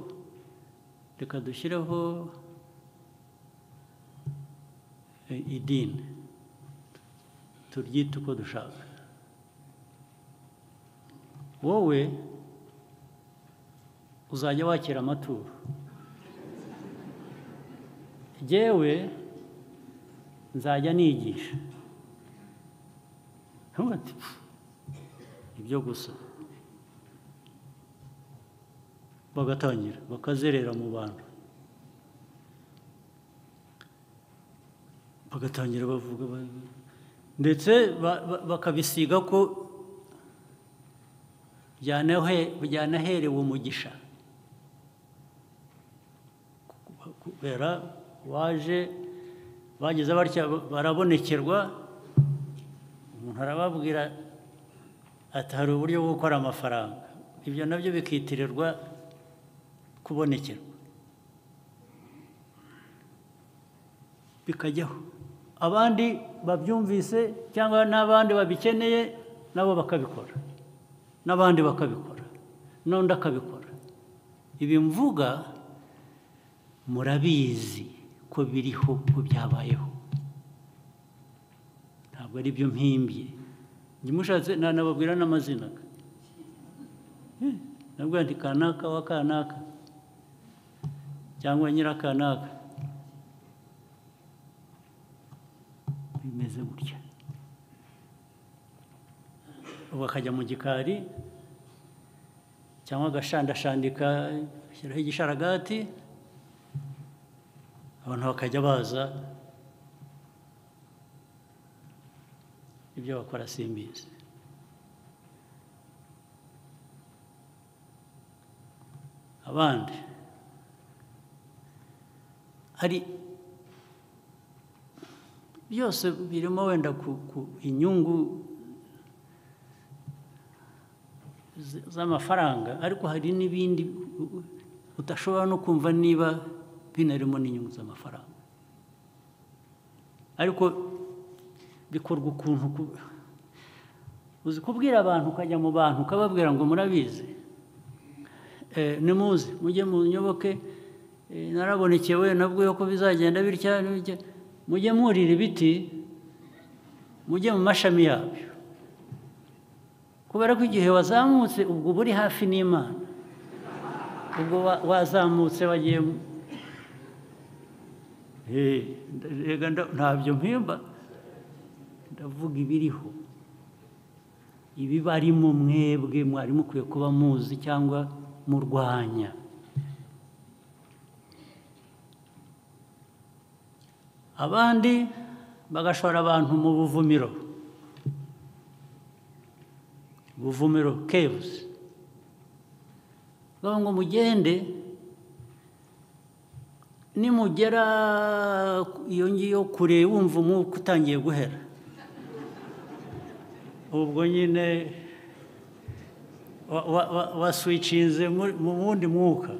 S1: reka dushyireho eh, idini turyite uko dushaka wowe uzajya wakira amaturo jyewe nzajya nigisha Ntumwe ati "Pfu, ibyo gusa bagatangira bakazerera mu bantu bagatangira bavuga ba- ndetse ba- ba- bakabisiga ko byanahe- byanaherewe umugisha kubera waje bageze batya barabonekerwa umuntu arababwira ati hari uburyo bwo gukora amafaranga ibyo nabyo bikitirirwa kubonekerwa bikajyaho abandi babyumvise cyangwa n'abandi babikeneye nabo bakabikora n'abandi bakabikora n'undi akabikora ibi mvuga murabizi ko biriho ko byabayeho ntabwo ari byo mpimbye njye mushatse nanababwira n'amazina Eh, nabwo ndi kanaka wa kanaka cyangwa nyirakanaka bimeze gutya ubu akajya mu gikari cyangwa agashandashandika ashyiraho igisharagati abantu bakajya baza ibyo bakora simbizi abandi hari byose birimo wenda ku, ku inyungu z- z'amafaranga ariko hari n'ibindi u- u- udashobora no kumva niba binarimo n'inyungu z'amafaranga ariko bikorwa ukuntu ku- uzi kubwira abantu ukajya mu bantu ukababwira ngo murabizi Eh, nimuze mujye munyoboke Eh, narabonekewe nabwiwe ko bizagenda bitya bitya. mujye mwurira ibiti mujye mu mashami yabyo kubera ko igihe wazamutse ubwo uba uri hafi n'imana ubwo wa- wazamutse wagiye mu- Eh, rega nda- ntabyo mpimba ndavuga ibiriho ibibarimo mwebwe mwari mukwiye kuba muzi cyangwa murwanya abandi bagashora abantu mu buvumiro buvumiro kebuzi bavuga ngo mugende nimugera iyo ngiyo kure wumva umwuka utangiye guhera ubwo nyine waswicinze mu wundi mwuka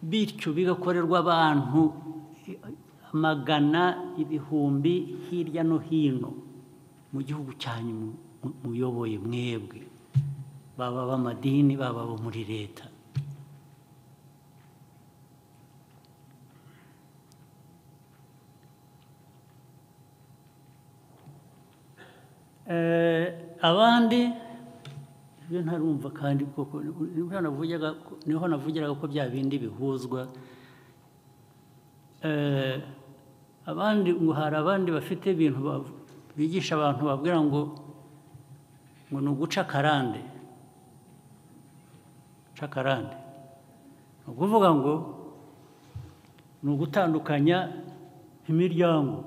S1: bityo bigakorerwa abantu magana ibihumbi hirya no hino mu gihugu cyanyu muyoboye mwebwe baba ab'amadini baba abo muri leta abandi ibyo ntarumva kandi koko niho navugiraga ko bya bindi bihuzwa abandi ngo hari abandi bafite ibintu bigisha abantu babwira ngo ngo ni uguca akarande guca akarande ni ukuvuga ngo ni ugutandukanya imiryango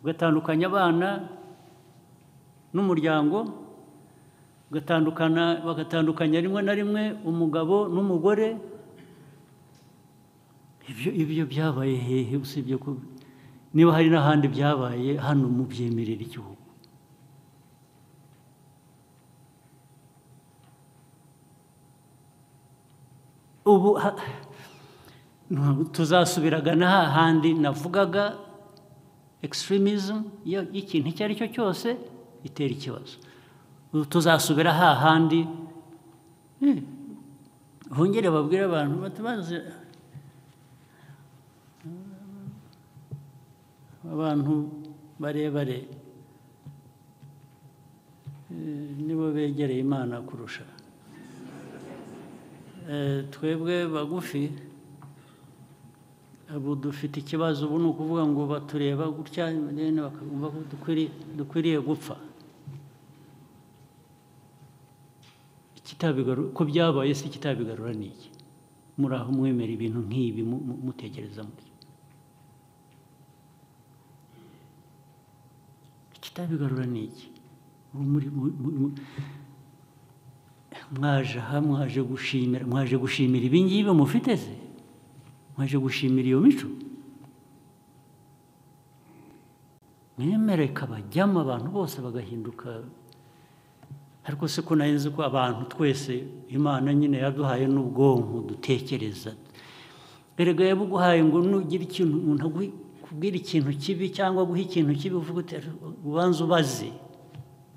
S1: ugatandukanya abana n'umuryango bagatandukana bagatandukanya rimwe na rimwe umugabo n'umugore ibyo ibyo byabaye hehe usibye ko niba hari n'ahandi byabaye hano mu byemerera igihugu ubu tuzasubiraga na hahandi navugaga extremism y'ikintu icyo ari cyo cyose itera ikibazo tuzasubira hahandi hongere babwire abantu batabaze abantu barebare nibo begereye imana kurusha twebwe bagufi ubu dufite ikibazo ubu ni ukuvuga ngo batureba gutya bakumva ko dukwiriye gupfa ko byabaye se kitabigarura ni iki muri aho mwemera ibintu nk'ibi mutekereza mutyo ikitabigarura ni iki mwaje aha mwaje gushimira mwaje gushimira ibi ngibi mufite se mwaje gushimira iyo mico mwemere ikabajyamo abantu bose bagahinduka ariko se ko nzi ko abantu twese imana nyine yaduhaye n'ubwonko dutekereza erega yabuguhaye ngo nugire ikintu umuntu akubwira ikintu kibi cyangwa guha ikintu kibi uvuga uti ubanza ubaze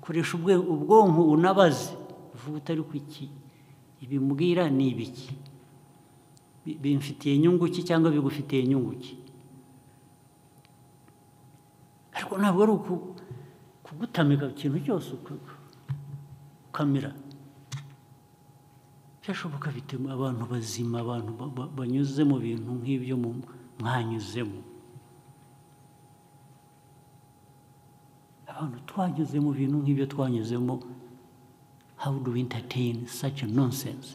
S1: koresha ubwonko unabaze uvuga utari ku iki ibimubwira ni ibiki bimfitiye inyungu ki cyangwa bigufitiye inyungu ki ariko ntabwo ari kugutamika ikintu cyose ukamira byashoboka bituma abantu bazima abantu banyuze mu bintu nk'ibyo mwanyuzemo abantu twanyuze mu bintu nk'ibyo twanyuzemo how do we entertain such a nonsense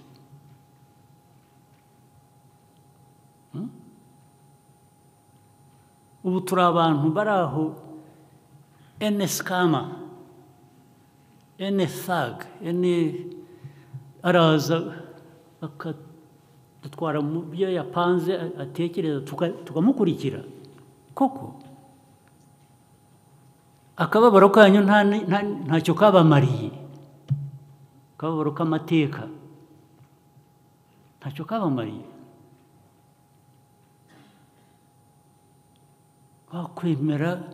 S1: ubu turi abantu bari aho ene sikama ene saga ene araza akadutwara mu byo yapanze atekereza tukamukurikira koko akababaro kanyu ntacyo kabamariye akababaro k'amateka ntacyo kabamariye wakwemera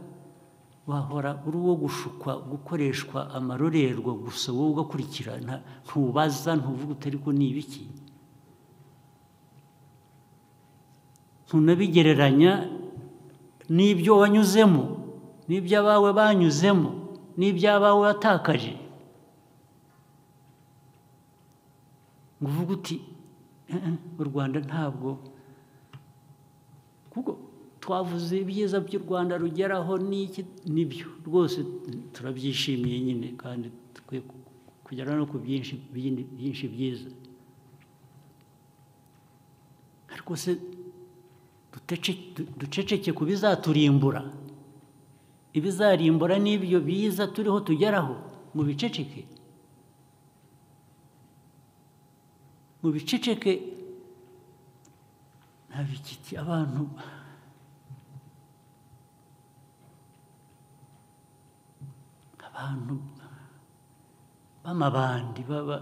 S1: wahora uri uwo gushukwa gukoreshwa amarorerwa gusa wowe ugakurikirana ntubaza ntuvuga utari ko ni ibiki ntunabigereranya n'ibyo wanyuzemo n'ibyo abawe banyuzemo n'ibyo abawe watakaje ngo uvuge uti Eh, eh, u rwanda ntabwo kuko twavuze ibyiza by'u rwanda rugeraho n'iki nibyo rwose turabyishimiye nyine kandi dukwiye ku- kugera no ku byinshi bindi- byinshi byiza ariko se dutece- du- duceceke ku bizaturimbura ibizarimbura n'ibyo biza turiho tugeraho mu biceceke mu biceceke nta bikiki abantu abantu b'amabandi baba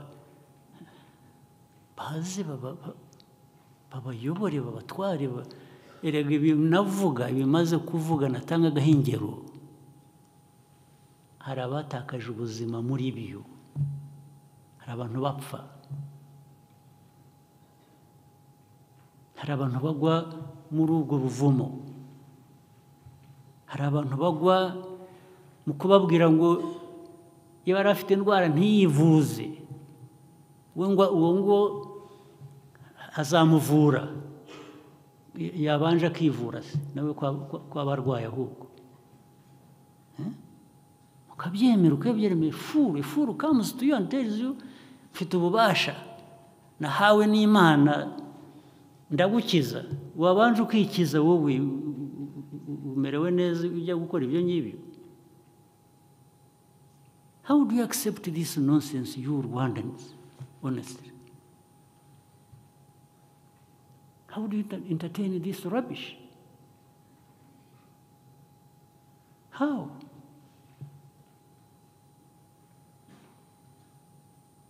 S1: bazi baba ba- babayobore babatware ba- erega ibi navuga ibimaze kuvuga natangagaho ingero hari abatakaje ubuzima muri byo hari abantu bapfa hari abantu bagwa muri ubwo buvumo hari abantu bagwa mu kubabwira ngo iyo yari afite indwara ntiyivuze we ngo uwo ngo azamuvura Y- yabanje akivura se nawe kwa- kwa- kwaba arwaye ahubwo Eh? ukabyemera ukabyemera furu furu kamuzi tuyonterizu mfite ububasha nahawe n'imana ndagukiza wabanje ukikiza wowe u- u- u- umerewe neza ujya gukora ibyo ngibyo how do you accept this nonsense you rwandans honestly how do you ent- entertain this rubbish how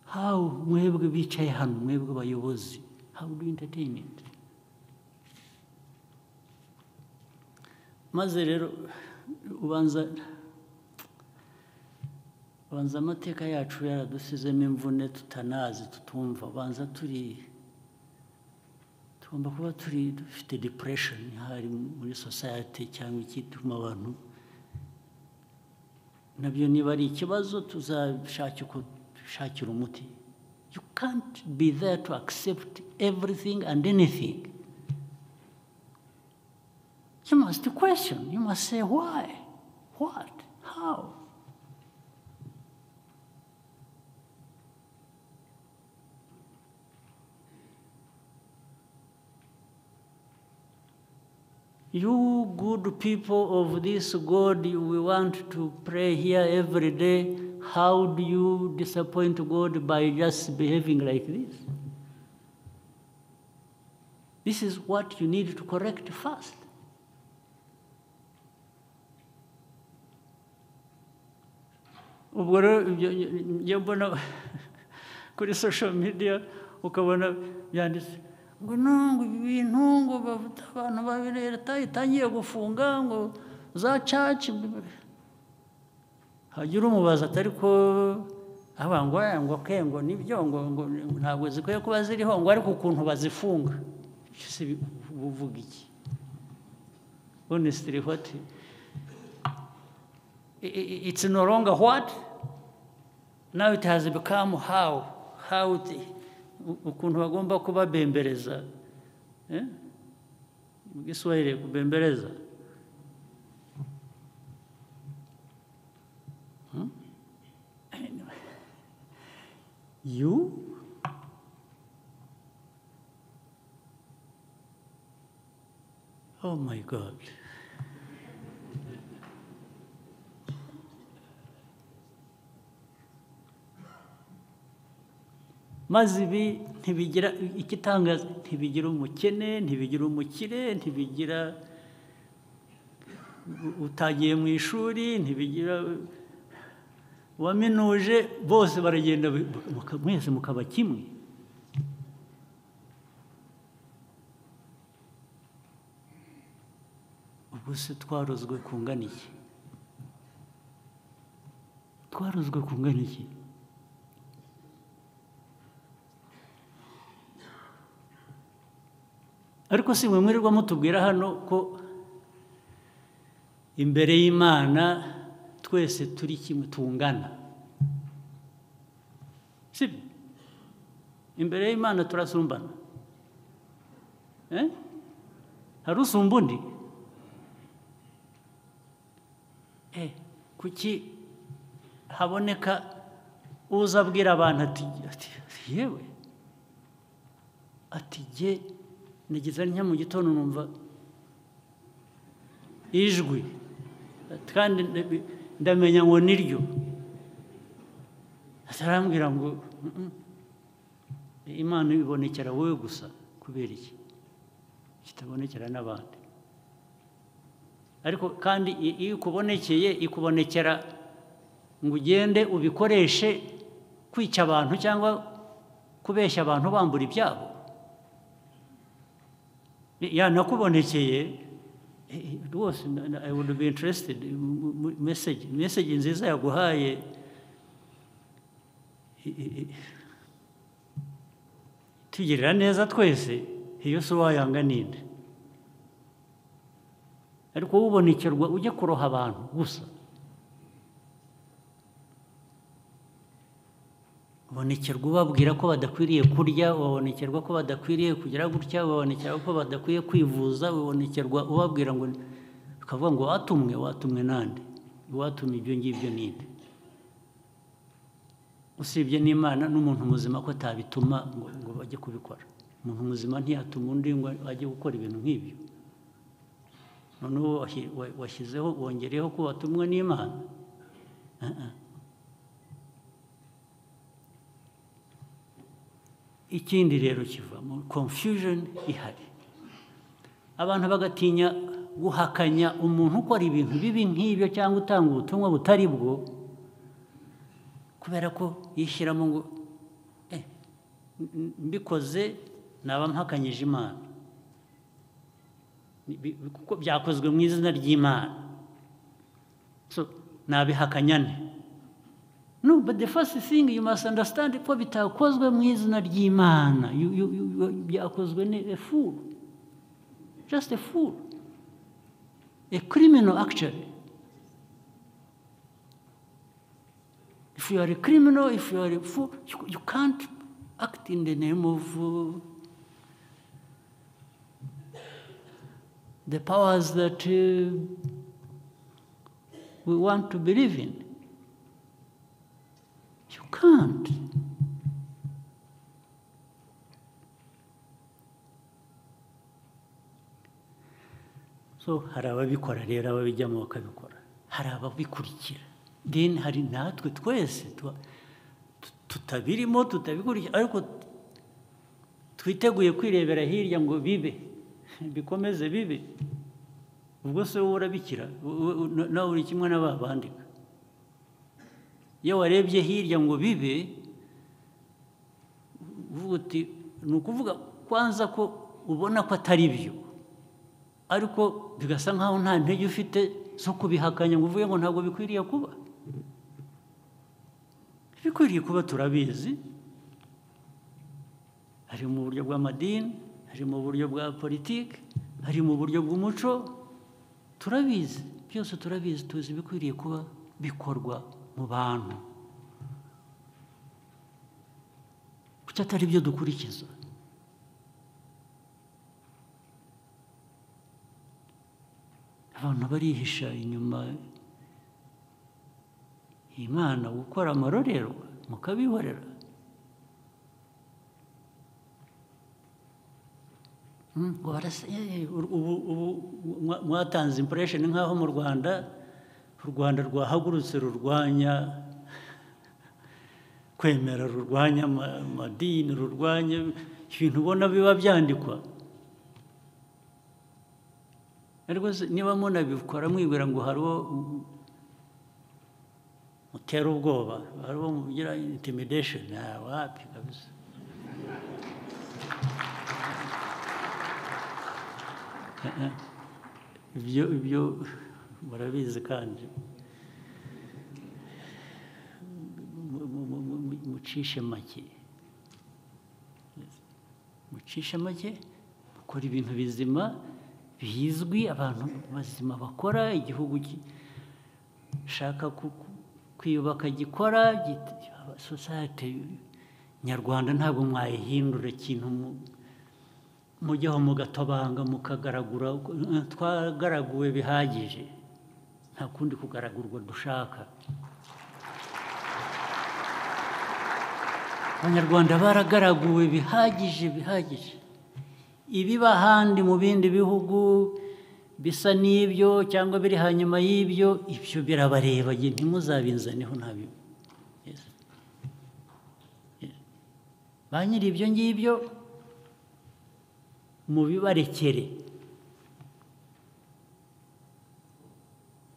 S1: how mwebwe bicaye hano mwebwe bayobozi how do you entertain it maze rero ubanza ubanza amateka yacu yaradusizemo imvune tutanazi tutumva ubanza turi tugomba kuba turi dufite depression hari muri society cyangwa ikituma abantu nabyo niba ari ikibazo tuzashakira uko dushakira umuti you can't be there to accept everything and anything you must question you must say why what how You good people of this God, you- we want to pray here every day. How do you disappoint God by just behaving like this? This is what you need to correct first. ubwo rero ibyo njya mbona kuri social media ukabona byanditse ngo no ngo ibi bintu ngo bavuta abantu babiri leta itangiye gufunga ngo za caci hagira umubaza atari ko aba ngo aya, ngo ke ngo nibyo ngo ngo ntabwo zikwiye kuba ziriho ngo ariko ukuntu bazifunga se bi- buvuga iki honestly what I- i- it's no longer what now it has become how how it, u- ukuntu bagomba kubabembereza eh? mu giswahili kubembereza Hmm? Anyway. you oh my god maze ibi ntibigira igitangaza ntibigira umukene ntibigira umukire ntibigira u- utagiye mu ishuri ntibigira uwaminuje bose baragenda bi- muka- mwese mukaba kimwe ubwo se twarozwe kungana iki twarozwe kungana iki ariko si mwe mwirirwa mutubwira hano ko imbere y'imana twese turi kimwe tungana sibyo imbere y'imana turasumbana Eh? hari usumba undi Eh, kuki haboneka uza abwira abantu ati ati yewe ati jye nigeze njya mu gitondo numva ijwi kandi ndabi- ndamenya ngo niryo atarambwira ngo "Mm-mm, imana ibonekera wowe gusa kubera iki kitabonekera n'abandi ariko kandi i- iyo ikubonekeye ikubonekera ngo ugende ubikoreshe kwica abantu cyangwa kubeshya abantu bambura ibyabo yanakubonekeye eh, eh, rwose na- na- I would be interested mu- mu- message message nziza yaguhaye I- i- i- tugirira neza twese iyo si uwayanga ninde ariko ubonekerwa ujye kuroha abantu gusa ubonekerwa ubabwira ko badakwiriye kurya ubonekerwa ko badakwiriye kugira gutya ubonekerwa ko badakwiye kwivuza ubonekerwa ubabwira ngo bakavuga ngo watumwe watumwe nande watumye ibyo ngibyo ninde usibye n'imana n'umuntu muzima ko atabituma ngo, ngo bajye kubikora umuntu muzima ntiyatuma undi ngo ajye gukora ibintu nk'ibyo noneho wahi- wa- washyizeho wongereyeho ko watumwe n'imana Ah, ah. ikindi rero kivamo confusion ihari abantu bagatinya guhakanya umuntu ukora ibintu bibi nk'ibyo cyangwa utanga ubutumwa butari bwo kubera ko yishyiramo ngo "Eh, m- mbikoze naba mpakanyije imana Ni- bi- bi- kuko byakozwe mu izina ry'imana so nabihakanya nte no but the first thing you must understand ko bitakozwe mu izina ry'imana You- you- you- you- byakozwe ni a fool just a fool a criminal actually If you are a criminal, if you are a fool, you, you can't act in the name of uh, the powers that uh, we want to believe in. You can't. so hari ababikora rero ababijyamo bakabikora hari ababikurikira then hari natwe twese tuba- tu- tutabirimo tutabikurikira ariko twiteguye kwirebera hirya ngo bibe bikomeze bibe ubwo se wowe urabikira wowe- wowe- na- nawe uri kimwe n'aba bandika iyo warebye hirya ngo bibe uvuga uti ni ukuvuga kwanza ko ubona ko atari byo ariko bigasa nkaho nta ntege ufite zo kubihakanya ngo uvuge ngo ntabwo bikwiriye kuba ibikwiriye kuba turabizi hari mu buryo bw'amadini hari mu buryo bwa politiki hari mu buryo bw'umuco turabizi byose turabizi tuzi ibikwiriye kuba bikorwa mu bantu kuki atari byo dukurikiza abantu barihisha inyuma imana gukora amarorerwa mukabihorera Mm, ngo barasa- eh, eh, ur- ubu ubu mwa- mwatanze impression nk'aho mu rwanda u rwanda rwahagurutse rurwanya kwemera rurwanya ama- amadini rurwanya ibintu ubona biba byandikwa ariko se niba munabikora mwibwira ngo hari uwo mu- mutera ubwoba hari uwo mugira intimidation nta wapi kabisa ibyo ibyo murabizi kandi mu- mu- mu- mu- mu- mucishe make mucishe make mukora ibintu bizima bizwi abantu bazima bakora igihugu gishaka ku- ku- kwiyubaka gikora git- sosiyete nyarwanda ntabwo mwayihindura ikintu mu- mujyeho mugatobanga mukagaragura twagaraguwe bihagije nta kundi kugaragurwa dushaka abanyarwanda baragaraguwe bihagije bihagije ibiba ahandi mu bindi bihugu bisa n'ibyo cyangwa biri hanyuma y'ibyo ibyo birabareba ntimuzabinzaneho ntabyo ba nyiri ibyo ngibyo mubibarekere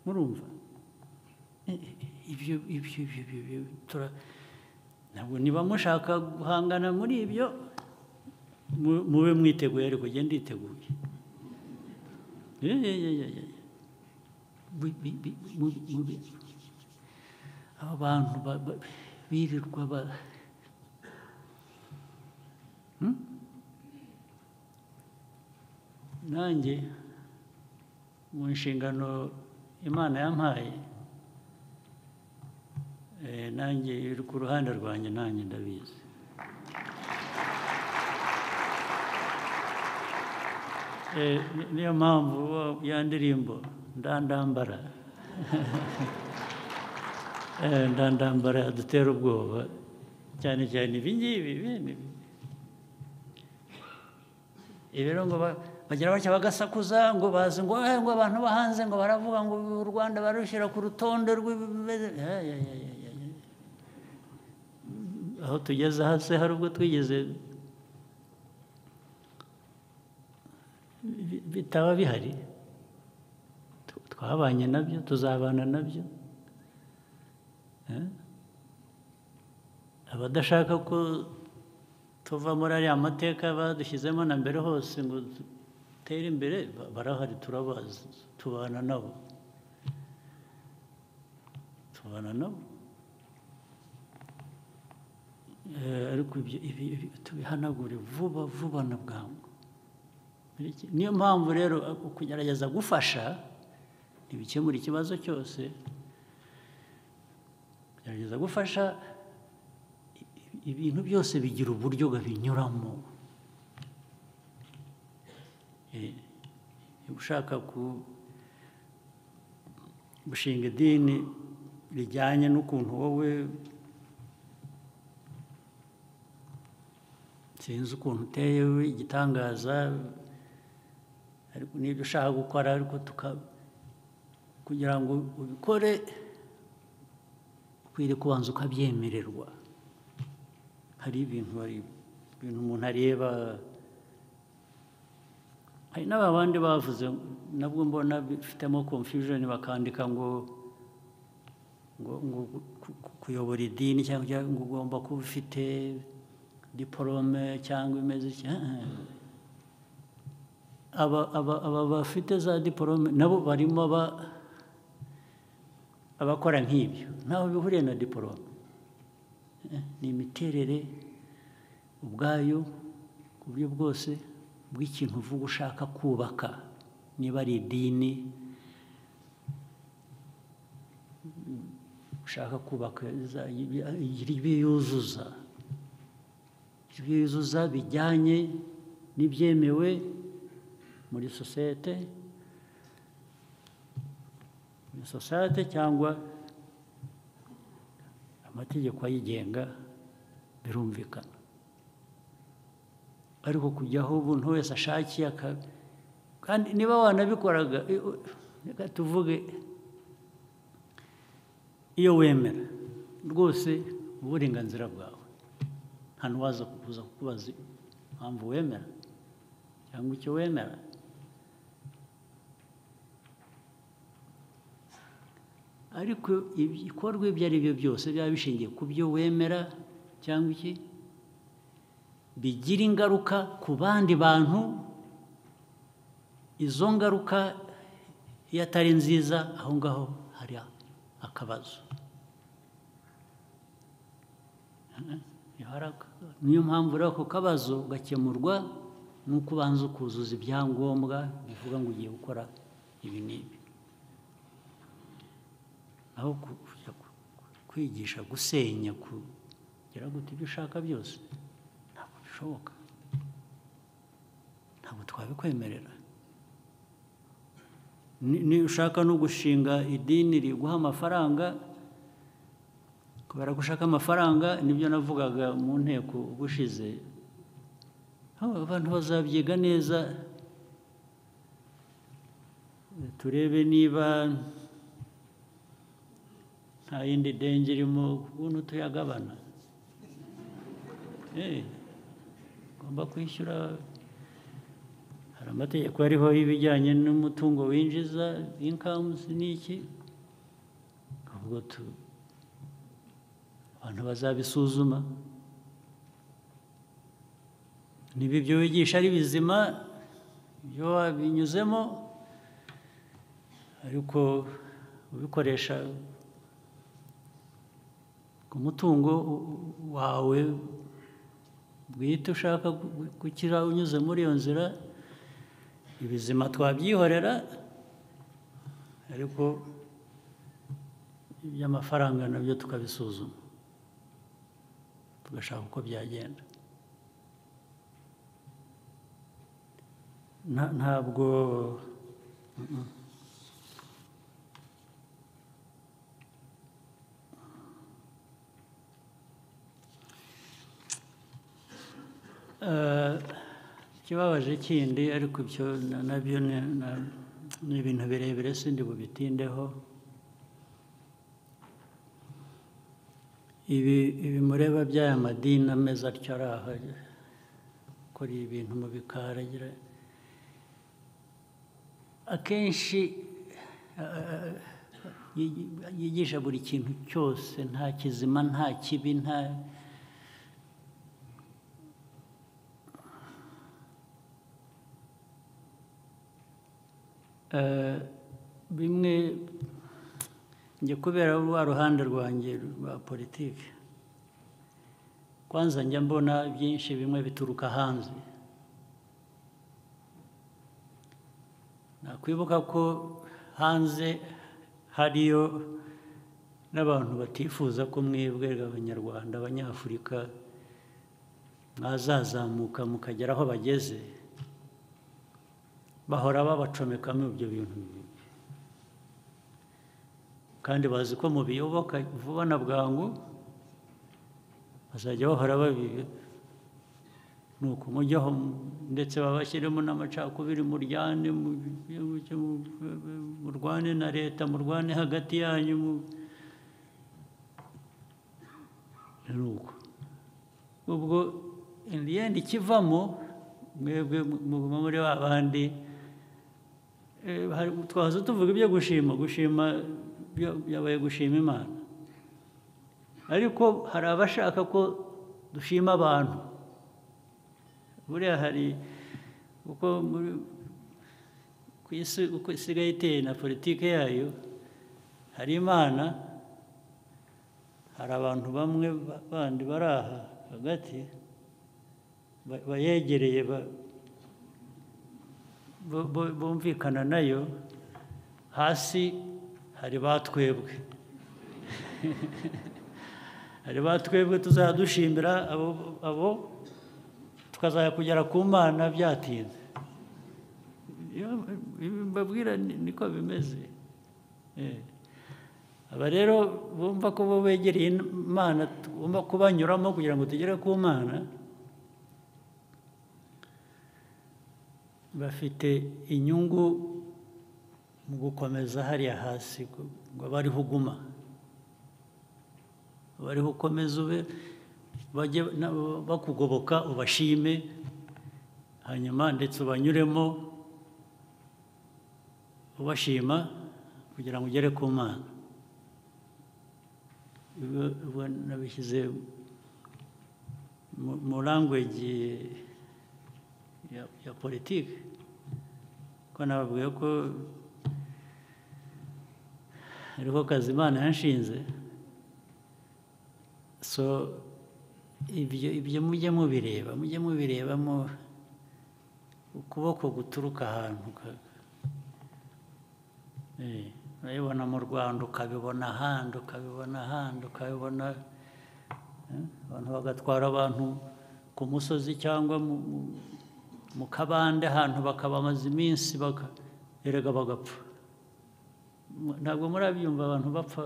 S1: murumva ibyo ibyo ibyo ntabwo niba mushaka guhangana muri ibyo mube mwiteguye ariko ugenda iteguye aba bantu birirwa ba nanjye mu nshingano imana yampaye nanjye iri ku ruhande rwanjye nanjye ndabizi niyo mpamvu ya ndirimbo ndandambara ndandambara dutera ubwoba cyane cyane ibi ngibi rero ngo bagira batya bagasakuza ngo bazi ngo ngo abantu bahanze ngo baravuga ngo u rwanda barushyira ku rutonde aho tugeze hasi hari ubwo twigeze bitaba bihari twabanye nabyo tuzabana nabyo abadashaka ko tuva muri ariya mateka badushyizemo na mbere hose ngo dutere imbere barahari turabazi tubana nabo tubana nabo ariko ibi tubihanagure vuba vuba na bwangu niyo mpamvu rero kugerageza gufasha ntibikemura ikibazo cyose kugerageza gufasha ibintu byose bigira uburyo babinyuramo ushaka gushinga idini rijyanye n'ukuntu wowe sinzi ukuntu uteye igitangaza ariko n'ibyo ushaka gukora ariko kugira ngo ubikore ukwiriye kubanza ukabyemererwa hari ibintu hari ibintu umuntu areba hari n'abandi bavuze nabwo mbona bifitemo confusion bakandika ngo ngo ngo kuyobora idini cyangwa ngo ugomba kuba ufite diporome cyangwa imeze aba bafite za diporome nabo barimo abakora nk'ibyo ntaho bihuriye na diporome ni imiterere ubwayo ku buryo bwose bw'ikintu uvuga ushaka kubaka niba ari idini ushaka kubaka ibyiyuzuza ibyiyuzuza bijyanye n'ibyemewe muri sosiyete muri sosiyete cyangwa amategeko ayigenga birumvikana ariko kujyaho umuntu wese ashakiye kandi niba wanabikoraga reka tuvuge iyo wemera rwose uburenganzira bwawe nta n'uwaza kuza kukubaza impamvu wemera cyangwa icyo wemera ariko ibikorwa ibyo ari byo byose byaba bishingiye ku byo wemera cyangwa iki bigira ingaruka ku bandi bantu izo ngaruka iyo atari nziza aho ngaho hari akabazo niyo mpamvu rero ako kabazo gakemurwa n'uko ubanza ukuzuza ibyangombwa bivuga ngo ugiye gukora ibi n'ibi aho kwigisha gusenya kugira ngo ibyo ushaka byose ntabwo bishoboka ntabwo twabikwemerera Ni- ni ushaka no gushinga idini riguha amafaranga kubera ko ushaka amafaranga nibyo navugaga mu nteko ubushize Haba abantu bazabyiga neza turebe niba nta yindi denge irimo ukuntu tuyagabana Eh, ugomba kwishyura hari amategeko ariho y'ibijyanye n'umutungo winjiza inkamuzi n'iki ubwo tu- abantu bazabisuzuma niba ibyo wigisha ari bizima ibyo wabinyuzemo ariko ubikoresha ku mutungo u- u- wawe bwite ushaka gu- gukira unyuze muri iyo nzira ibizima twabyihorera ariko iby'amafaranga nabyo tukabisuzuma tugashaka uko byagenda Nta- ntabwo Mm-mm. Eh, ikibabaje kindi ariko ibyo na- nabyo ni- na- ni ibintu birebire sindi bubitindeho ibi ibi mureba by'aya madini ameze atyo ari aha akora ibintu mu bikari agira akenshi a- a- yi- yigisha buri kintu cyose nta kizima nta kibi nta Eh, bimwe njye kubera rwa ruhande rwanjye rwa politiki kwanza njya mbona byinshi bimwe bituruka hanze nakwibuka ko hanze hariyo n'abantu batifuza ko mwebwe abanyarwanda abanyafurika mwazazamuka mukagera aho bageze bahora babacomekamo ibyo bintu bibi kandi bazi ko mu biyoboka vuba na bwangu bazajya bahora babibi ni ukumujyaho ndetse babashyiremo n'amacakubiri muryane mu- mu- murwane na leta murwane hagati yanyu mu- ni uko ubwo in the end ikivamo mwebwe muguma muri ba bandi eh, hari- twaza tuvuga ibyo gushima gushima byo- byabaye gushima imana ariko hari abashaka ko dushima abantu buriya hari uko muri ku isi uko isigaye iteye na politiki yayo hari imana hari abantu bamwe ba- bandi bari aha hagati ba- bayegereye ba- bo- bo- bumvikana nayo hasi hari batwebwe hari ba twebwe tuzajya dushimira abo- abo tukazajya kugera ku mana byatinze Iyo- ibi mbabwira ni- niko bimeze Eh. aba rero bumva ko bo begereye imana tugomba kubanyuramo kugira ngo tugere ku mana bafite inyungu mu gukomeza hariya hasi ku- ngo abe ariho uguma bariho ukomeza ube bajye nabo bakugoboka ubashime hanyuma ndetse ubanyuremo ubashima kugira ngo ugere ku mana Ibi- ibi nabishyize mu- mu langweji ya, ya politiki ko nababwiye ko hariho kazi imana yanshinze so ibyo ibyo mujye mubireba mujye mubirebamo ukuboko guturuka ahantu ka- Eh, urabibona mu rwanda ukabibona ahandi ukabibona ahandi ukabibona eh, abantu bagatwara abantu ku musozi cyangwa mu- mu- mu kabande ahantu bakaba bamaze iminsi baka- erega bagapfa Mu- ntabwo murabyumva abantu bapfa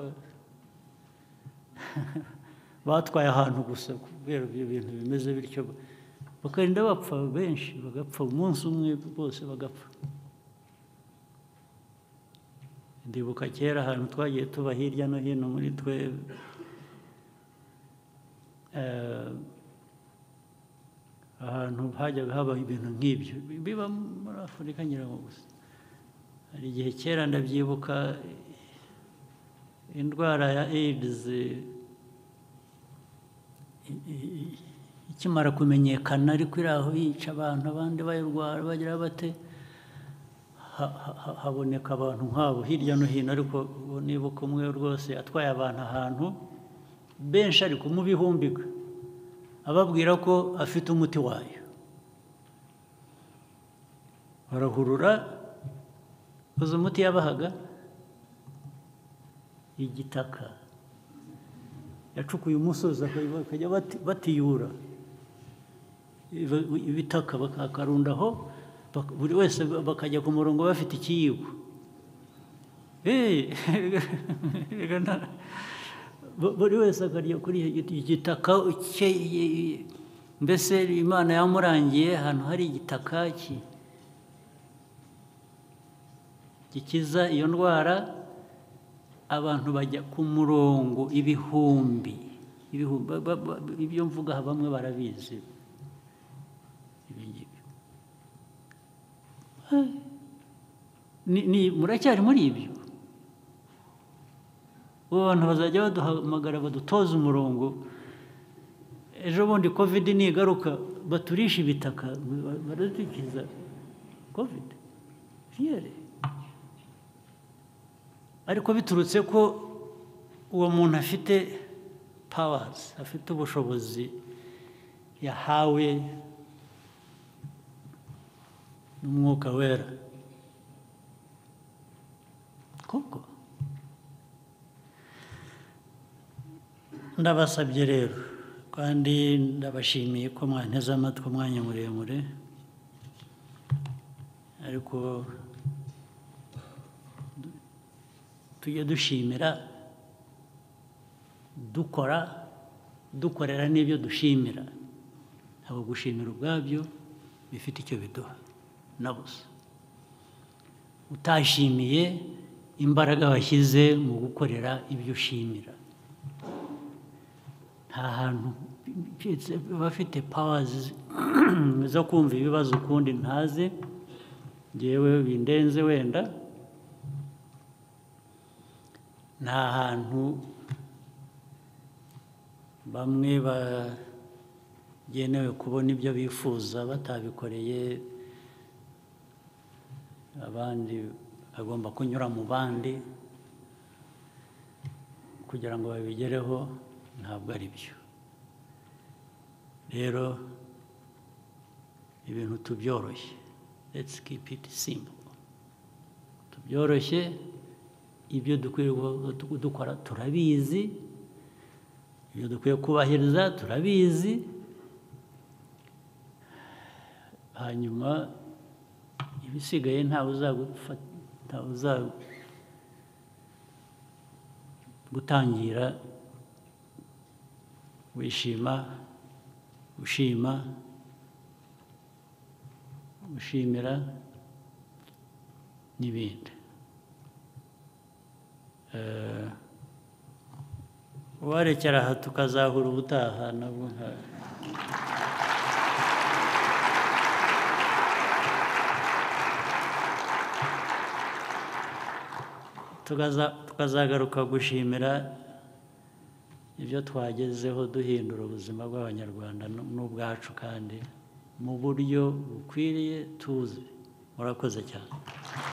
S1: batwaye ahantu gusa kubera ibyo bintu bimeze bityo bakagenda bapfa benshi bagapfa umunsi umwe bose bagapfa ndibuka kera ahantu twagiye tuba hirya no hino muri twe eh, ahantu hajyaga habaho ibintu nk'ibyo biba muri afurika nyirango gusa hari igihe kera ndabyibuka eh, indwara ya aids eh, i- i- ikimara kumenyekana ariko iri aho yica abantu abandi bayirwara bagira bate ha- ha- ha- haboneka abantu nk'abo hirya no hino ariko uwo nibuka umwe rwose atwaye abantu ahantu benshi ariko mu bihumbika ababwira ko afite umuti wayo barahurura uzi umuti yabahaga igitaka yacukuye umusozi bakajya bati- batiyura ibi- ibitaka bakakarundaho bak- buri wese bakajya ku murongo bafite ikiyiko Eh, reka nta- bu- buri wese akarya kuri icyo giti- igitaka cye mbese imana yamurangiye ahantu hari igitaka ki- gikiza iyo ndwara abantu bajya ku murongo ibihumbi ibihumbi ba- ba- ba- ibyo mvuga aha bamwe barabizi ibi ngibi Ni- ni- muracyari muri ibyo ubu abantu bazajya baduhamagara badutoza umurongo ejo bundi kovide nigaruka baturisha ibitaka ba- baradukiza kovide fiyere ariko biturutse ko uwo muntu afite pawazi afite ubushobozi yahawe n'umwuka wera koko ndabasabye rero kandi ndabashimiye ko mwanteze amatwi umwanya muremure ariko du- tujye dushimira dukora dukorera n'ibyo dushimira ntabwo gushimira ubwabyo bifite icyo biduha na busa utashimiye imbaraga washyize mu gukorera ibyo ushimira nta hantu abafite pawazi zo kumva ibibazo ukundi ntazi ngewe bindenze wenda nta hantu bamwe bagenewe kubona ibyo bifuza batabikoreye abandi bagomba kunyura mu bandi kugira ngo babigereho ntabwo ari byo rero ibintu tubyoroshye let's keep it simple tubyoroshye ibyo dukwiye gu- dukora turabizi ibyo dukwiye kubahiriza turabizi hanyuma ibisigaye ntawe uzagufata ntawe uzagutangira wishima ushima ushimira n'ibindi Eh, uwarekera aha tukazahura ubutaha nabwo nka tukaza tukazagaruka gushimira ibyo twagezeho duhindura ubuzima bw'abanyarwanda nu- n'ubwacu kandi mu buryo bukwiriye tuzi murakoze cyane